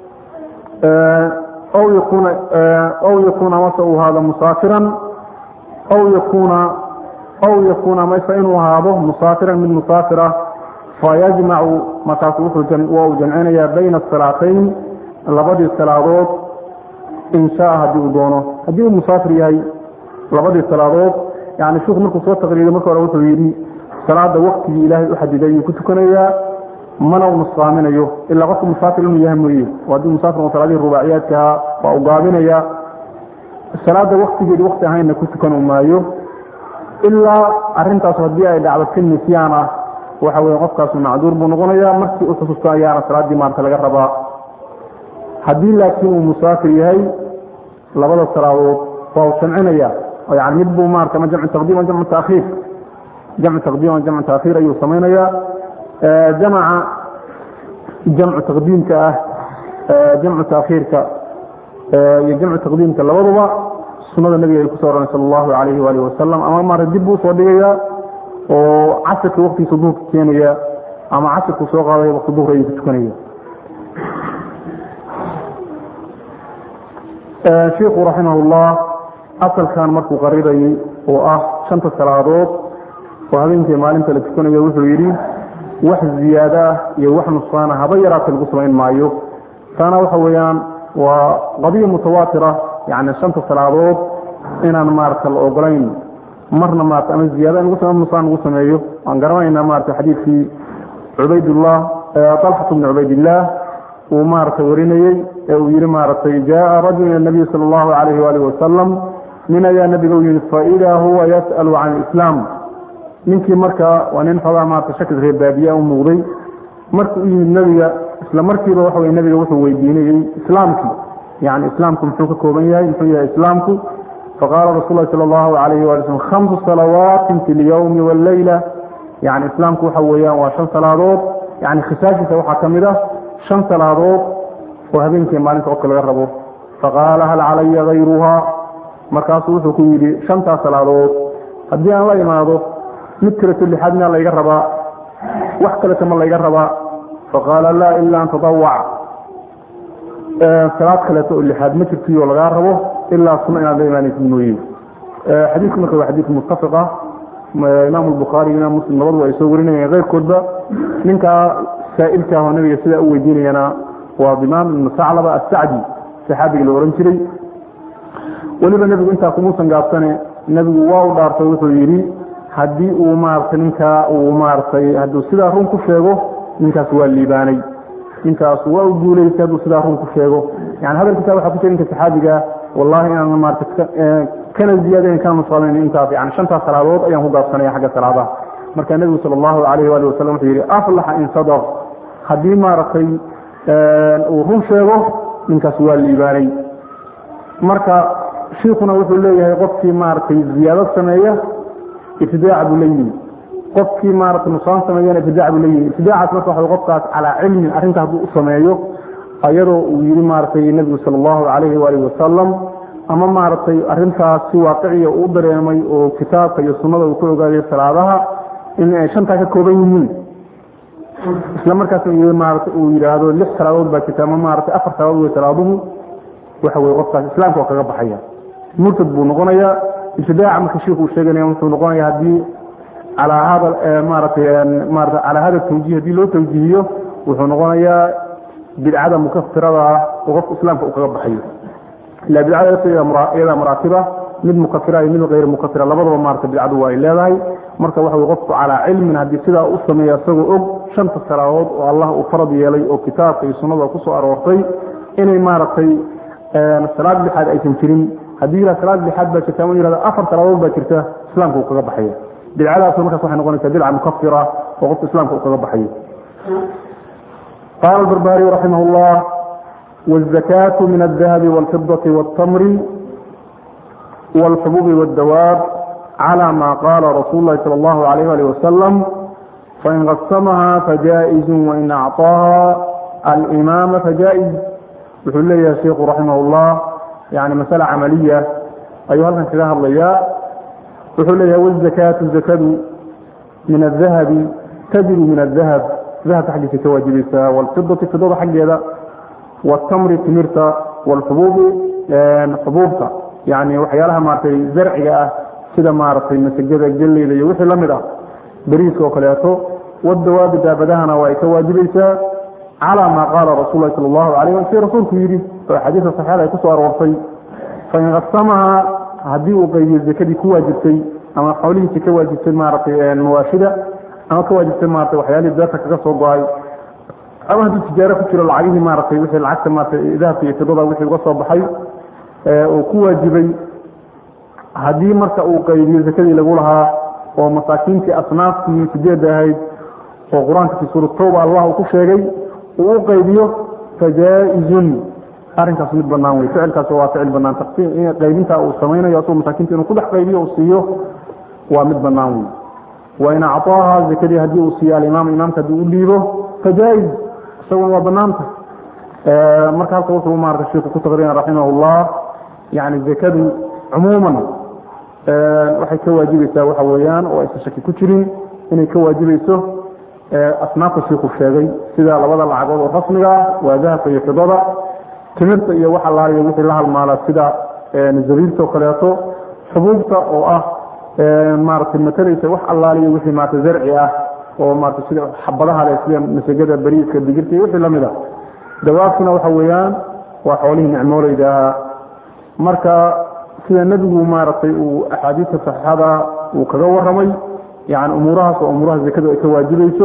aw yakuna aw yakuna mase uu ahaado musaafiran aw yakuna aw yakuna mase inuu ahaado musaafiran mid musaafira fayajmacu markaasu wuxuu waa uu jamcinaya bayna asalaatayn labadii salaadood in shaa haddii uu doono haddii uu musaafir yahay labadii salaadood yani sheiku markuu soo taqriiriyo marka hore wuxuu yidhi salaada waktigii ilaahay u xadiday ayuu ku tukanayaa mana u nusqaaminayo ilaa qofku musaafir inuu yahay mooye haddii musaafir salaadihii rubaaciyaadkaha waa u gaabinaya salaada waktigeedi wakti ahaynna ku tukan maayo ilaa arintaas haddii ay dhacdo ka nisyaan ah waxa weye qofkaasu macduur buu noqonaya markii u xusuusto ayaana salaaddii maarta laga rabaa haddii laakiin uu musaafir yahay labada salaadood waa u jamcinaya yani mid buu maarata ma jamcu taqdiim ama jamcu taakhiir jamcu taqdiim ama jamcu taakhiir ayuu samaynayaa jamaca jamcu taqdiimka ah jamcu taakhiirka iyo jamcu taqdiimka labaduba sunada nabiga ay kusoo oranay sal allahu alayhi waalihi wasalam ama maarata dib buu usoo dhigaya oo casirka waktigiisa duhurka keenaya ama casirku soo qaadaya wakti duhur ayuu ku tukanaya shiiku raximah ullah asalkan markuu qarirayay oo ah shanta salaadood oo habeenkii maalinta la tukanayo wuxuu yidhi wax ziyaado ah iyo wax nusqaana haba yaraata lagu samayn maayo taana waxa weeyaan waa qadiya mutawaatira yani shanta salaadood inaan maarata la ogolayn marna maarata ama ziyaada in nusqaan lagu sameeyo waan garanayna maarata xadiidkii cubaydullah talxatu bni cubaydillaah uu maarata warinayey ee uu yihi maaratay jaءa rajul ilى nabiy salى اllahu alayh walih wasalam nin ayaa nabiga u yimid faida huwa yasأlu can islaam ninkii markaa waa nin xoogaa maarata shakl reer baadiya u muuqday markuu u yimid nebiga isla markiiba waxa wey nebiga wuxuu weydiinayey islaamkii yani islaamku muxuu ka kooban yahay muxuu yahay islaamku faqaala rasul lahi salى اllahu alayh wali slm khamsu salawaatin fi اlyowmi wاleyla yani islaamku waxa weeyaan waa shan salaadood yani khisaashiisa waxaa ka mid ah shan salaadood oo habeenkii maalinta qofka laga rabo faqaala hal calaya hayruhaa markaasuu wuxuu ku yidhi shantaas salaadood haddii aan la imaado mid kaleto lixaad miyaa layga rabaa wax kaleta ma layga rabaa faqaala laa ilaa an tadawac salaad kaleeto oo lixaad ma jirtiyo lagaa rabo ilaa sunno inaad la imaanaysid mooye xadiidku marka waa xadiid muttafiq ah imaam albukhaari imaam muslim labaduba ay soo warinayeen keyrkoodba ninkaa saa'ilka ah oo nabiga sidaa u weydiinayana waa dimaam ibnu saclaba assacdi saxaabigii la ohan jiray weliba nebigu intaa kumuusan gaabsane nebigu waa u dhaartay wuxuu yidhi haddii uu maaragtay ninkaa uu maaragtay hadduu sidaa run ku sheego ninkaas waa liibaanay ninkaas waa u guulaystay hadduu sidaa run ku sheego yani hadalkiisa waxaa ku jira ninka saxaabiga wallahi inaan maarata kana ziyaadayn kana nusqaamayn intaas yani shantaas salaadood ayaan ku gaabsanaya xagga salaadaha marka nebigu sala allahu calayhi waali wasalam wuxuu yidhi aflaxa in sadaq haddii maaragtay uu run sheego ninkaas waa liibaanay marka shiikuna wuxuu leeyahay qofkii maaragtay ziyaado sameeya ibtidaac buu la yimi qofkii maaragtay nusaan sameeyana ibtidaac buu la yimi ibtidaacaas marka waxa qofkaas calaa cilmin arrinta hadduu u sameeyo ayadoo uu yidhi maaragtay nebigu sala allahu calayhi waalihi wasalam ama maaragtay arrintaas si waaqiciya uu dareemay oo kitaabka iyo sunnada uu ku ogaaday salaadaha in ay shantaa ka kooban yihiin isla markaas maarata uu yidhaahdo lix salaadood baa jirta ama maaragtay afar salaadood wey salaaduhu waxa weye qofkaas islaamka waa kaga baxaya murtad buu noqonayaa ibtidaaca marka shiiku uu sheeganaya wuxuu noqonaya haddii calaa hada maaratay maarata calaa hada tawjiih haddii loo tawjiihiyo wuxuu noqonayaa bidcada mukafirada ah oo qofka islaamka uu kaga baxayo ila bidcada iyada maraatiba mid mukafira iyo mid hayr mukafira labadaba maarata bidcadu waa ay leedahay marka waxa wey qofku calaa cilmin haddii sidaa u sameeya isagoo og shanta salaadood oo allah uu farad yeelay oo kitaabka iyo sunnada kusoo aroortay inay maaragtay salaad lixaad aysan jirin haddii yihah salaad lixaad baa jirta ama yihahda afar salaadood baa jirta islaamka uu kaga baxaya bidcadaasu markaas waxay noqonaysaa bidca mukafira oo qofka islaamka uu kaga baxayo qaala albarbaariy raximah llah wاzakaatu min aldahabi wاlfidati wاltamri wاlxububi wاdawaab calى ma qaala rasuul lahi salى اllahu alayh ali wasalam fain qasamaha fajaa'izu wain acطaaha alimaama fajaa'iz wuxuu leeyahay sheiku raximah اllah yani masale camaliya ayuu halkan kaga hadlayaa wuxuu leeyahay wazakaatu zakadu min adahabi tajiru min adahab dahabka xaggiisa ka waajibaysaa wاlfidati fidada xaggeeda wاtamri timirta wاlxubuubi xubuubta yani waxyaalaha maaratay zarciga ah sida maaragtay masagada geleyda iyo wixii lamid ah beriiska oo kaleeto wadawaabi daabadahana waa ay ka waajibaysaa calى ma qaala rasul lahi sal اllahu alayh wa si rasuulku yidhi oo axaadiista saxiixada ay kusoo aroortay fain qasamaha haddii uu qaybiyo zakadii ku waajibtay ama xoolihiisi ka waajibtay maaragtay mawaashida ama ka waajibtay maratay waxyaalihii beerta kaga soo go-ay ama haddii tijaaro ku jiro lacagihii maaragtay wixii lacagta maratay dahabka iyo fidada wixii uga soo baxay uu ku waajibay haddii marka uu qaybiyo zakadii lagu lahaa oo masaakiintii asnaaftii sideedda ahayd oo qur-aanka fi suurat tawba allah uu ku sheegay uu u qaybiyo fajaa-izun arrinkaas mid banaan wey ficilkaas waa ficil banaan taqsiim qaybintaa uu samaynayo asagoo masaakiinta inuu ku dhex qaybiyo uu siiyo waa mid banaan wey wain acطaaha zakadii haddii uu siiyo alimaam imaamka haddii u dhiibo fajaa-iz isaguna waa banaanta marka halka wuxuu maarata shiku ku taqriina raximah اllah yani zakadu cumuuman waxay ka waajibaysaa waxa weeyaan oo aysan shaki ku jirin inay ka waajibayso asnaafta shiiku sheegay sida labada lacagood oo rasmiga ah waa dahabka iyo fidada timirta iyo wax allaaliyo wixii la halmaala sida zabiibta oo kaleeto xubuubta oo ah maaragtay matalaysa wax allaaliyo wixii maarata zarci ah oo maarata sida xabadaha leh sida masagada bariiska digirta iyo wixii lamid ah dawaabkuna waxa weeyaan waa xoolihii nicmooleyda ahaa marka sida nebigu maaragtay uu axaadiista saxiixada uu kaga waramay yani umuurahaas oo umuuraha zakadu ay ka waajibayso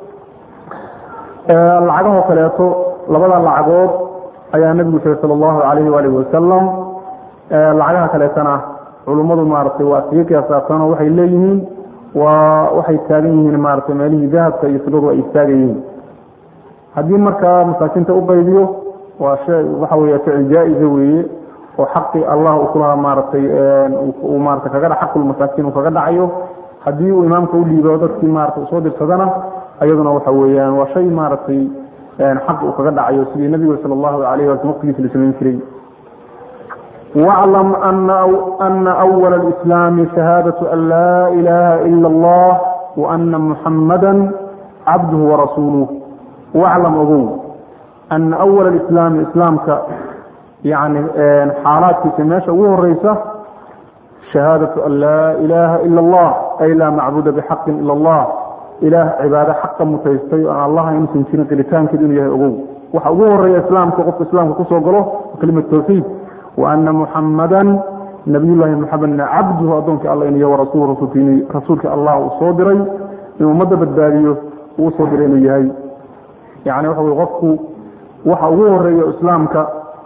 lacagahoo kaleeto labada lacagood ayaa nebigu sheegay sala allahu calayhi waalihi wasalam lacagaha kaleetana culummadu maaragtay waa iskaga qiyaasaabsanoo waxay leeyihiin waa waxay taagan yihiin maaragtay meelihii dahabka iyo fidadu ay istaagan yihiin haddii markaa masaakiinta u qaybiyo waa shay waxa weeye ficil jaa-iza weeye oo xaqii allah uu kulahaa maaragtay uu maarata kaga dha xaqulmasaakiin uu kaga dhacayo haddii uu imaamka u dhiibo dadkii maarata usoo dirsadana ayaduna waxa weeyaan waa shay maaragtay xaq uu kaga dhacayo sidii nabiga sala allahu alayh waslm waqtigiisa la samayn jiray واعلم أن, أو أن أول الإسلام شهادة أن لا إله إلا الله وأن محمدا عبده ورسوله واعلم أقول أن أول الإسلام إسلامك يعني حالات في سماشة وهو الرئيسة شهادة أن لا إله إلا الله أي لا معبود بحق إلا الله إله عبادة حقا متيستي أن الله يمكن سنة قلتان كدون يهي وحقوه الرئيس إسلام كقف إسلام كقصة وقاله كلمة توحيد وأن محمدا نبي الله محمد عبده أدونك الله إني ورسول رسولك رسولك الله صادري إنه مدى بالداريه وصادرين يهي يعني وحو يغفو وحقوه الرئيس إسلامك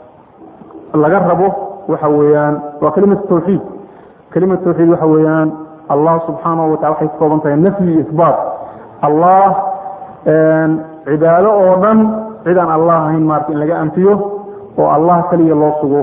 laga rabo waxa weeyaan waa kelimatu tawxiid kelimatu tawxiid waxa weeyaan allah subxaanahu watacala waxay ka kooban tahay nafyi iyo isbaat allah cibaado oo dhan cid aan allah ahayn maarata in laga anfiyo oo allah keliya loo sugo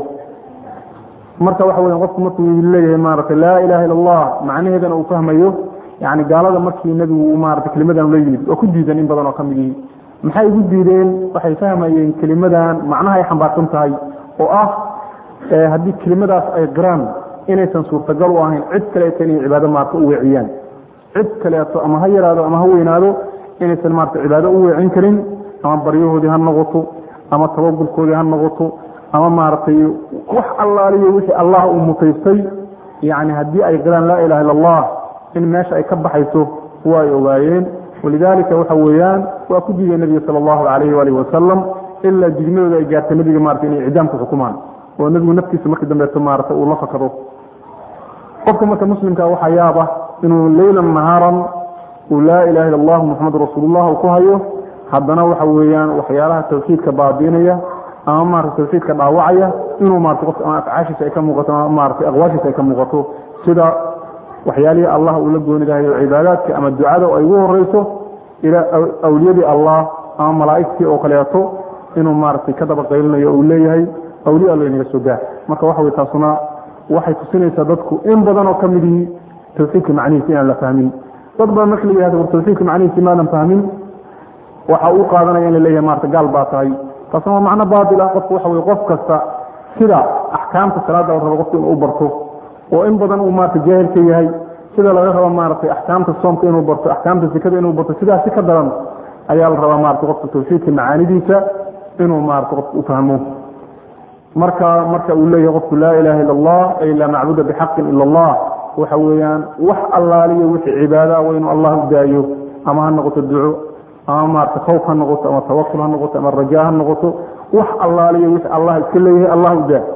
marka waxa weyan qofku markuu leeyahay maarata laa ilaha illa allah macnaheedana uu fahmayo yani gaalada markii nebigu maarata kelimadan la yimid oo ku diidan in badan oo kamid yihi maxay ugu diideen waxay fahmayeen kelimadan macnaha ay xambaarsan tahay oo ah haddii kelimadaas ay qiraan inaysan suurtagal u ahayn cid kaleeto inay cibaado maarata u weeciyaan cid kaleeto ama ha yaraado ama ha weynaado inaysan maarata cibaado u weecin karin ama baryahoodii ha noqoto ama tabakulkoodii ha noqoto ama maaragtay wax allaaliyo wixii allah uu mutaystay yani haddii ay qiraan laa ilaha illa allah in meesha ay ka baxayso waa ay ogaayeen walidaalika waxa weeyaan waa ku diiday nebiga sala allahu calayhi waalihi wasalam ilaa jidmadooda ay gaartay nebiga maarata inay icdaamka xukumaan oo nebigu naftiisa markii dambeeto maarata uu la fakado qofka marka muslimka waxaa yaaba inuu leylan nahaaran uu laa ilaha illa allahu muxamadu rasuulullah uu ku hayo haddana waxa weeyaan waxyaalaha tawxiidka baabiinaya ama maarata tawxiidka dhaawacaya inuu maarata qofka ama afcaashiisa ay ka muuqato ama maarata aqwaashiisa ay ka muuqato sida waxyaalihii allah uu la goonidahayo cibaadaadka ama ducada oo ay ugu horeyso ilaa awliyadii allah ama malaa'igtii oo kaleeto inuu maaragtay ka daba qaylinayo uu leeyahay awliya alla inaga soo gaar marka waxa wey taasuna waxay tusinaysaa dadku in badan oo ka mid yihi tawxiidka macnihiisa inaan la fahmin dad badan marka la yihahdo war tawxiidka macnihiisa maadan fahmin waxa uu qaadanaya in la leeyahay maarata gaal baa tahay taasuna waa macno baatil ah qofku waxa wey qof kasta sida axkaamta salaada la rabo qofku inuu u barto oo in badan uu maarata jaahil ka yahay sida laga rabo maaragtay axkaamta soomka inuu barto axkaamta sikada inuu barto sidaas si ka daran ayaa la rabaa maarata qofka tawxiidka macaanidiisa inuu maarata qofka u fahmo marka marka uu leeyahay qofku laa ilaha illa allah ay laa macbuda bixaqin ila allah waxa weeyaan wax allaaliyo wixii cibaada waa inuu allah u daayo ama ha noqoto duco ama maarata khawf ha noqoto ama tawakul ha noqoto ama rajaa ha noqoto wax allaaliyo wixii allah iska leeyahay allah u daa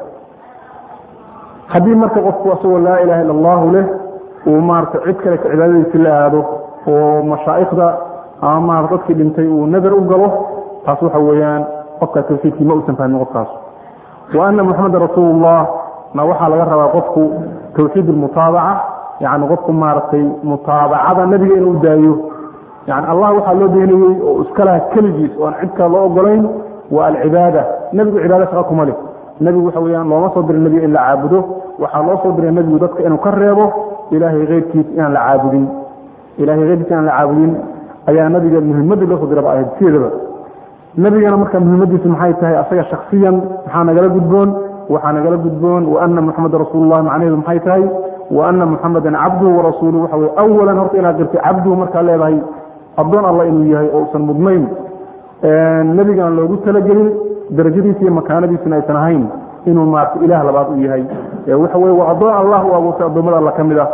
haddii marka qofku asagoo laa ilaha illa allahu leh uu maarata cid kale ka cibaadadiisi la aado oo mashaa'ikhda ama maarata dadkii dhintay uu nadar u galo taas waxa weeyaan qofkaas tawxiidkii ma uusan fahmin qofkaas wa ana muxameda rasuulullah na waxaa laga rabaa qofku tawxiid almutaabaca yani qofku maaragtay mutaabacada nebiga inuu daayo yani allah waxaa loo beenayey oo iska laha keligiis oo aan cid kale loo ogolayn waa alcibaada nebigu cibaada shaqa kuma leh nebigu waxa weyaan looma soo diray nebiga in la caabudo waxaa loo soo diray nebigu dadka inuu ka reebo ilaahay keyrkiis inaan la caabudin ilahay keyrkiis inaan la caabudin ayaa nabiga muhimadii loo soo diraba ahayd sideedaba nebigana marka muhiimadiisu maxay tahay asaga shaksiyan maxaa nagala gudboon waxaa nagala gudboon waana muxameda rasuulullah macnaheedu maxay tahay waana muxamedan cabduhu warasuuluhu waxa weye awalan horta inaad dirtay cabduhu markaa leedahay addoon alla inuu yahay oo usan mudnayn nebigana loogu talagelin darajadiisa iyo makaanadiisuna aysan ahayn inuu maarata ilaah labaad u yahay waxa weye waa addoon allah u abuurtay addoommada alla ka mid ah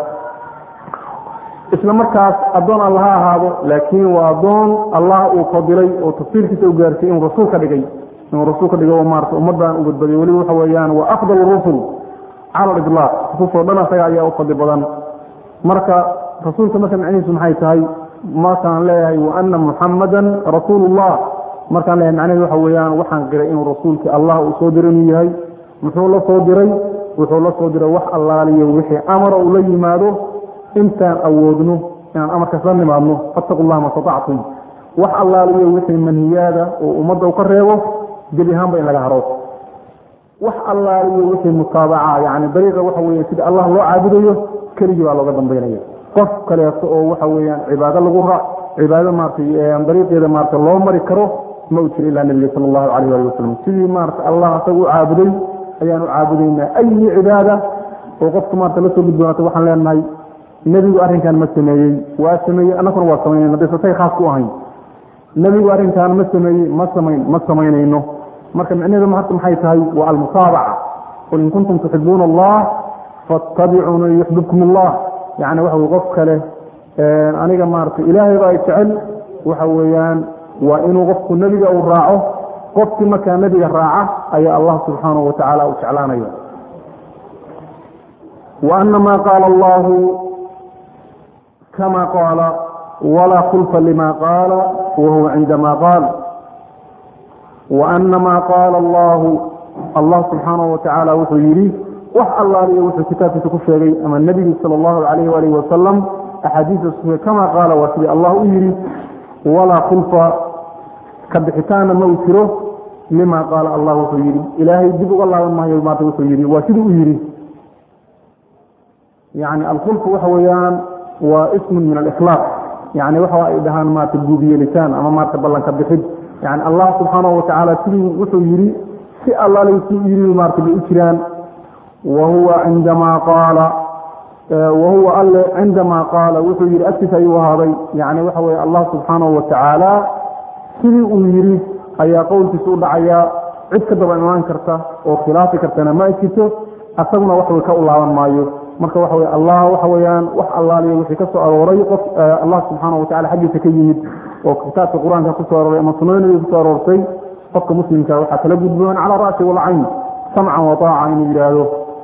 isla markaas addoon alla ha ahaado laakiin waa addoon allah uu fadilay oo tafsiirkiisa u gaartay inuu rasuul ka dhigay inuu rasuul ka dhigay oo maarata ummaddan u badbadiyo weliba waxa weeyaan waa afdal rusul cala aliطlaaq rususoo dhan asaga ayaa u fadli badan marka rasuulka marka macnihiisu maxay tahay markaan leeyahay waana muxamadan rasuulullah markaan leeyahay macnaheedu waxa weeyaan waxaan qiray inuu rasuulkii allah uu soo diray inuu yahay muxuu la soo diray wuxuu la soo diray wax allaaliyo wixii amara uu la yimaado intaan awoodno inaan amarkaas la nimaadno fattaqu llaha ma statactum wax allaaliyo wixii manhiyaada oo ummadda u ka reebo gebi ahaanba in laga haro wax allaaliyo wixii mutaabaca yani dariiqa waxa weya sida allah loo caabudayo keligii baa looga dambaynaya qof kaleeto oo waxa weeyaan cibaado lagu ra cibaado maaratay dariiqeeda maarata loo mari karo ma u jiro ilaa nebiga sala allahu calayh waali wasalam sidii maarata allah asaga u caabuday ayaanu caabudaynaa ayi cibaada oo qofku maarta la soo gudboonata waxaan leenahay nebigu arrinkan ma sameeyey waa sameeyey annaguna waa samaynayno dasatay khaas ku ahayn nebigu arrinkan ma sameeyey ma samayn ma samaynayno marka micnaheedu marka maxay tahay waa almutaabaca qul in kuntum tuxibuuna allah fattabicuuna yuxbibkum allah yani waxa wey qof kale aniga maarata ilaahay baa jecel waxa weeyaan waa inuu qofku nebiga uu raaco qofkii markaa nebiga raaca ayaa allah subxaanahu watacaala u jeclaanaya wa ana ma qaala allahu kama qaala walaa khulfa lima qaala wahuwa cinda ma qaal wa ana ma qaala allahu allah subxaanahu watacaala wuxuu yidhi wax allaaliyo wuxuu kitaabkiisa ku sheegay ama nebigu sala allahu calayhi waalihi wasalam axaadiista suge kama qaala waa sidii allah u yidhi walaa khulfa ka bixitaanna ma uu jiro lima qaala allah wuxuu yidhi ilaahay dib uga laaban maayo maanta wuxuu yidhi waa sidii u yidhi yani alkhulfu waxa weeyaan waa ismun min alikhlaaq yani waxa ay dhahaan maarata guubiyeelitaan ama maarata ballanka bixid yani allah subxaanahu watacaala sidii wuxuu yidhi si allaali si u yidhi maarata bay u jiraan wahuwa cindamaa qaala wahuwa alle cindamaa qaala wuxuu yidhi agtiisa ayuu ahaaday yani waxa weye allah subxaanahu watacaala sidii uu yidhi ayaa qowlkiisa u dhacayaa cid ka daba imaan karta oo khilaafi kartana ma jirto asaguna waxway ka u laaban maayo marka waxa weye allah waxa weeyaan wax allaaliyo wixii ka soo arooray qof allah subxaanahu watacala xaggiisa ka yimid oo kitaabka qur-aanka kusoo arooray ama sunnada nabiga kusoo aroortay qofka muslimka waxaa kala gudboon cala ra'si walcayn samcan wa taaca inuu yidhaahdo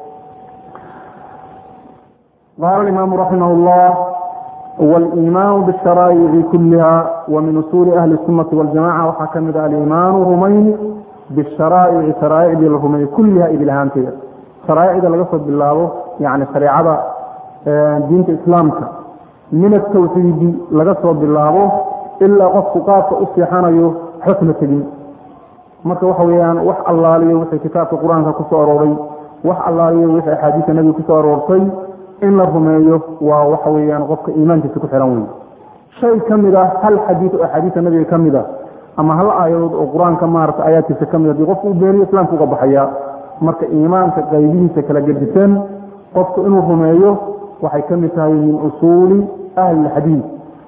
قال الإمام رحمه الله والإيمان بالشرائع كلها ومن أصول أهل السنة والجماعة وحكم الإيمان رمين بالشرائع شرائع الرمين كلها إبلهان كده شرائع إذا لقصد بالله يعني شريعة دين الإسلام من التوحيد لقصد بالله إلا قصد قاف أصيحان حكم الدين marka waxa weeyaan wax allaaliyo wixii kitaabka qur-aanka ku soo arooray wax allaaliyo wixii axaadiista nabiga ku soo aroortay in la rumeeyo waa waxa weeyaan qofka iimaankiisa ku xiran wey shay ka mid a hal xadiid oo axaadiista nabiga ka mid a ama hal aayadood oo qur-aanka maarata aayaadkiisa ka mid a hadii qofku u beeniyo islaamka uga baxaya marka iimaanka qaybihiisa kala gedisan qofku inuu rumeeyo waxay ka mid tahay min usuuli ahli lxadiid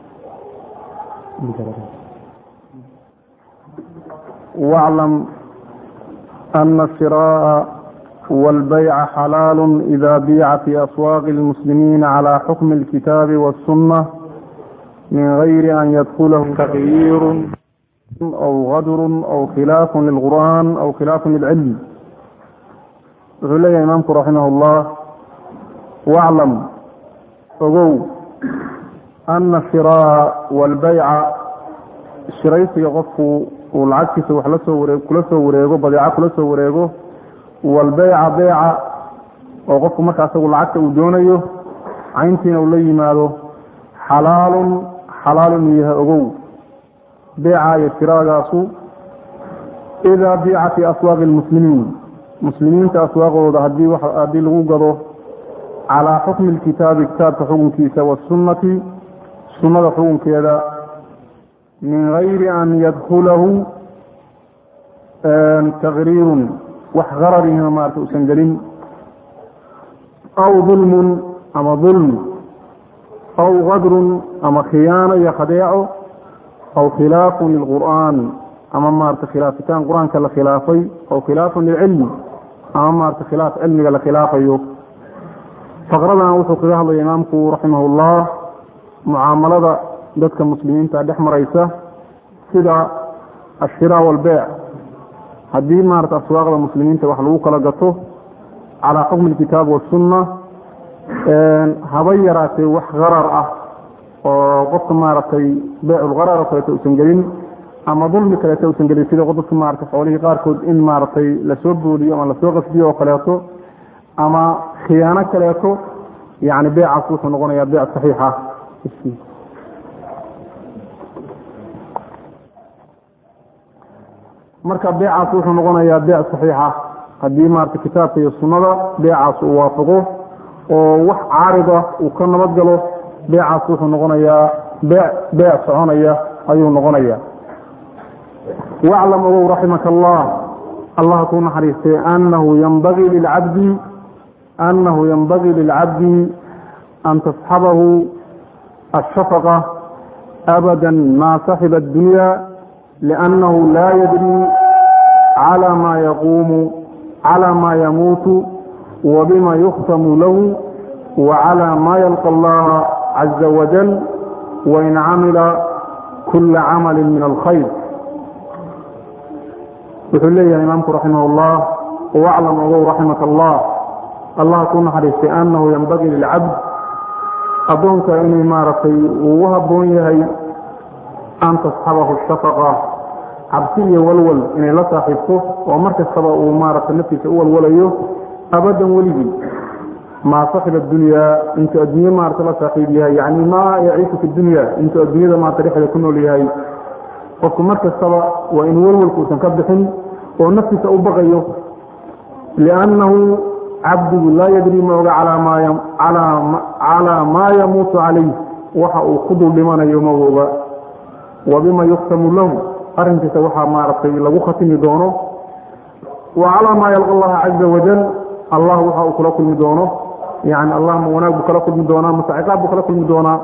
واعلم أن الشراء والبيع حلال إذا بيع في أسواق المسلمين على حكم الكتاب والسنة من غير أن يدخله تغيير أو غدر أو خلاف للقرآن أو خلاف للعلم علي إمامك رحمه الله واعلم أقول أن الشراء والبيع shiraysiga qofku uu lacagtiisa wax lasoo waree kula soo wareego badeeco kula soo wareego walbeyca beyca oo qofku marka asagu lacagta uu doonayo cayntiina uu la yimaado xalaalun xalaal inuu yahay ogow beyca iyo shiraagaasu idaa biica fii aswaaqi lmuslimiin muslimiinta aswaaqooda hadii haddii lagu gado calaa xukmi lkitaabi kitaabka xukunkiisa wasunnati sunnada xukunkeeda min gayri an yadkulahu taqriirun wax qararihina maarata usan gelin aw dulmun ama dulmi aw qadrun ama khiyaano iyo khadeeco aw khilaafun lilqur'aan ama maarata khilaafitaan qur-aanka la khilaafay aw khilaafun lilcilmi ama maarata khilaaf cilmiga la khilaafayo faqradan wuxuu kaga hadlaya imaamku raximahullah mucaamalada dadka muslimiinta dhex maraysa sida ashira walbeyc haddii maarata aswaaqda muslimiinta wax lagu kala gato calaa xukmi alkitaab wasunna haba yaraatee wax qarar ah oo qofka maaragtay beyculqarar oo kaleeto usan gelin ama dulmi kaleeto usan gelin sida dadka maarata xoolihii qaarkood in maaragtay lasoo booliyo ama lasoo qasbiyo oo kaleeto ama khiyaano kaleeto yani beycaas wuxuu noqonayaa beyc saxiixa marka beecaas wuxuu noqonayaa beec saxiixa haddii maarata kitaabka iyo sunnada beecaas uu waafaqo oo wax caarida uu ka nabad galo beecaas wuxuu noqonayaa bee beec soconaya ayuu noqonaya waclam ogow raximaka allah allah kuu naxariistay anahu yanbagii lilcabdi anahu yanbagii lilcabdi an tasxabahu الشفقة أبدا ما صحب الدنيا لأنه لا يدري على ما يقوم على ما يموت وبما يختم له وعلى ما يلقى الله عز وجل وإن عمل كل عمل من الخير وحل لي إمامك رحمه الله واعلم أبو رحمة الله الله كون حديث أنه ينبغي للعبد addoonka inay maaragtay ugu habboon yahay an tasxabahu shafaqa cabsi iyo walwal inay la saaxiibto oo mar kastaba uu maaragtay naftiisa u walwalayo abadan weligii maa saxiba dunyaa intuu adduunye maarata la saaxiib yahay yani maa yaciishu fi dunya intuu adduunyada maarata dhexdeeda ku nool yahay qofku mar kastaba waa in walwalku uusan ka bixin oo naftiisa u baqayo liannahu cabdigu laa yadri ma oga calaa maa yamuutu calayh waxa uu ku dul dhimanayo ma oga wa bima yuktamu lahu arrinkiisa waxaa maaragtay lagu khatimi doono wa calaa maa yalqa allaha caza wajal allah waxa uu kula kulmi doono yani allah ma wanaag buu kala kulmi doonaa mase ciqaab buu kala kulmi doonaa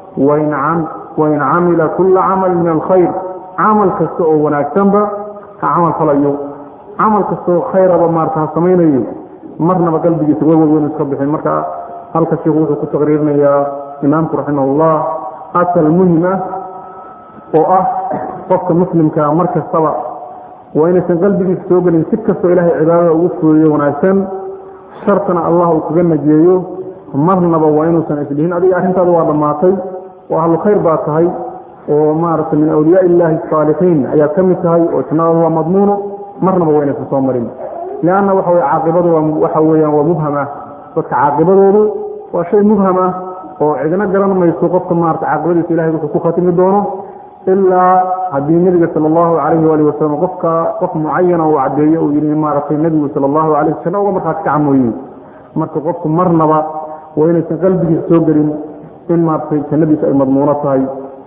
wain camila kula camal min alkhayr camal kasta oo wanaagsanba ha camal falayo camal kastaoo khayraba maarata ha samaynayo marnaba qalbigiisa walwal weynu iska bixin marka halka sheikhu wuxuu ku taqriirinayaa imaamku raximahullah asal muhim ah oo ah qofka muslimkaa mar kastaba waa inaysan qalbigiisa soo gelin si kastoo ilaahay cibaadada ugu fuuriyo wanaagsan shartana allah uu kaga najeeyo marnaba waa inuusan isdhihin adiga arrintaada waa dhammaatay oo ahlu khayr baa tahay oo maaragtay min awliyaa illaahi asaalixiin ayaad ka mid tahay oo jannadada waa madmuuno marnaba waa inaysan soo marin lanna waxa wey caaqibadu waxa weyaan waa mubham ah dadka caaqibadoodu waa shay mubham ah oo cidna garan mayso qofka maarata caaqibadiisa ilahay wuxuu ku khatimi doono ilaa haddii nebiga sala allahu calayhi waali wasalam qofka qof mucayana uu caddeeyo uu yihi maaragtay nebigu sala allahu alayh janna uga markaas ka camooyey marka qofku marnaba waa inaysan qalbigiisa soo gelin in maaragtay jannadiisa ay madmuuno tahay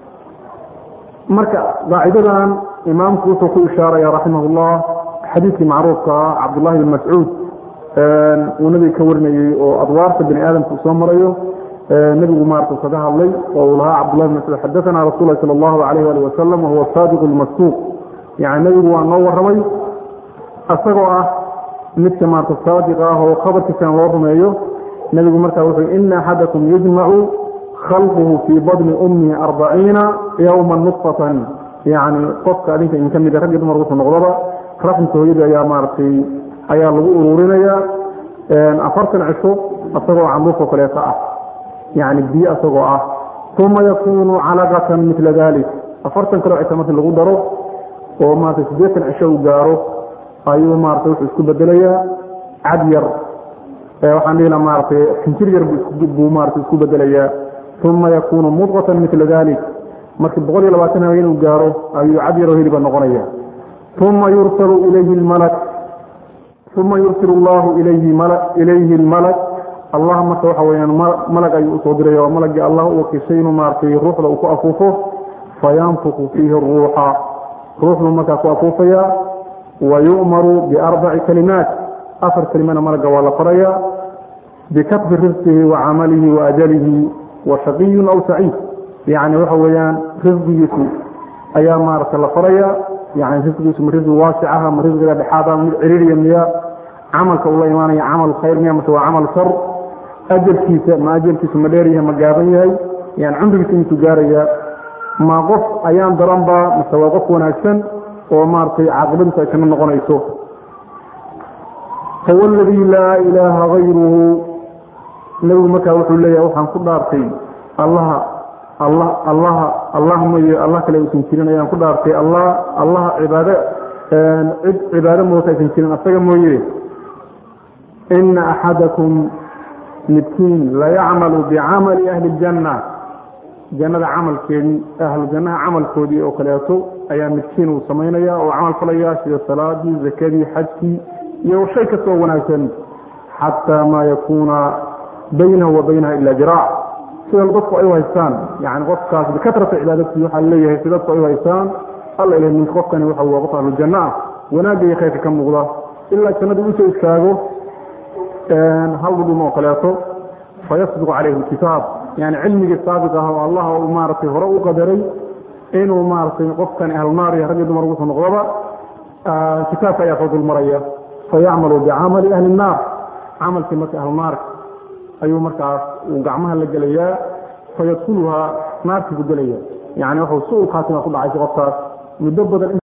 marka qaacidadan imaamku wuxuu ku ishaaraya raximah llah xadiidkii macruufka ah cabdullahi bin mascuud uu nabiga ka warinayey oo adwaarta bani aadamka uu soo marayo nebigu maarata kaga hadlay oo uu lahaa cabdullahi bin mascuud xadaana rasul lahi sala allahu alayh ali wasalam wahuwa saadiq lmasduuq yani nebigu waa noo warramay isagoo ah midka maarata saadiq ah oo khabarkiisana loo rumeeyo nebigu markaa wuxuu ina axadakum yujmacu khalquhu fii badni ummihi arbaciina yowma nutfatan yani qofka adinka idin ka mida raggi dumar wuxuu noqdaba raxmka hooyadii ayaa maaragtay ayaa lagu ururinayaa afartan cisho isagoo canduufoo kaleeto ah yani biyo isagoo ah uma yakunu calaqatan mila dalik afartan kaleo cisho markii lagu daro oo maarata siddeetan cisho uu gaaro ayuu maarata wuxuu isku bedelayaa cad yar waxaan dhihina maaratay xinjir yar buu maarata isku bedelayaa uma yakunu mudqatan mila dalik markii boqol iyo labaatan habeen uu gaaro ayuu cad yaroo heliba noqonaya uma yursalu ilayhi malak uma yursil allahu ilayhi lmalak allah marka waxa weyaan malag ayuu usoo diraya waa malagii allah u wakiishay inuu maaratay ruuxda uu ku afuufo fayanfuku fiihi ruuxa ruuxduu markaa ku afuufayaa wa yu'maru biarbaci kalimaat afar kelimana malagga waa la farayaa bikatbi risqihi wa camalihi wa ajalihi wa shaqiyun aw saciid yani waxa weeyaan risqigiisu ayaa maarata la farayaa yani risqigiisu ma risqi waasicaha ma risqiga dhexaada mid ciriiriya miya camalka uu la imaanaya camal khayr miya mase waa camal shar ajalkiisa ma ajalkiisu ma dheer yahay ma gaaban yahay yani cumrigiisa intuu gaaraya ma qof ayaan daranba mase waa qof wanaagsan oo maaragtay caaqibadiisu ay kana noqonayso huwa aladii laa ilaaha gayruhu nebigu markaa wuxuu leeyahay waxaan ku dhaartay allaha allah allaha allah mooye allah kale uusan jirin ayaan ku dhaartay allah allaha cibaado cid cibaado moota aysan jirin asaga mooye ina axadakum midkiin layacmalu bicamali ahli ljanna jannada camalkeedii ahlu jannaha camalkoodii oo kaleeto ayaa midkiin uu samaynaya oo camal falaya sida salaadii zakadii xajkii iyo shay kastoo wanaagsan xataa maa yakuuna baynahu wa baynaha ila jiraac sida dadku ay u haystaan yani qofkaas bikatrata cibaadatii waxaa leeyahay si dadku ay u haystaan alla ilahy ninka qofkani waxa waa qof ahlujanna ah wanaagga iyo khayrka ka muuqda ilaa jannada usoo istaago hal dhudhum oo kaleeto fayasbiqu calayhi lkitaab yani cilmigii saabiq ah oo allah uu maaragtay hore u qadaray inuu maaragtay qofkan ahlnaar iyo rag iyo dumar ugu soo noqdaba kitaabka ayaa soo dulmaraya fayacmalu bicamali ahli الnaar camalkii marka ahlunaarka ayuu markaas uu gacmaha la gelayaa fayadkuluhaa naartii ku gelaya yani wuxuu su-ul khaatima ku dhacaysa qofkaas muddo badan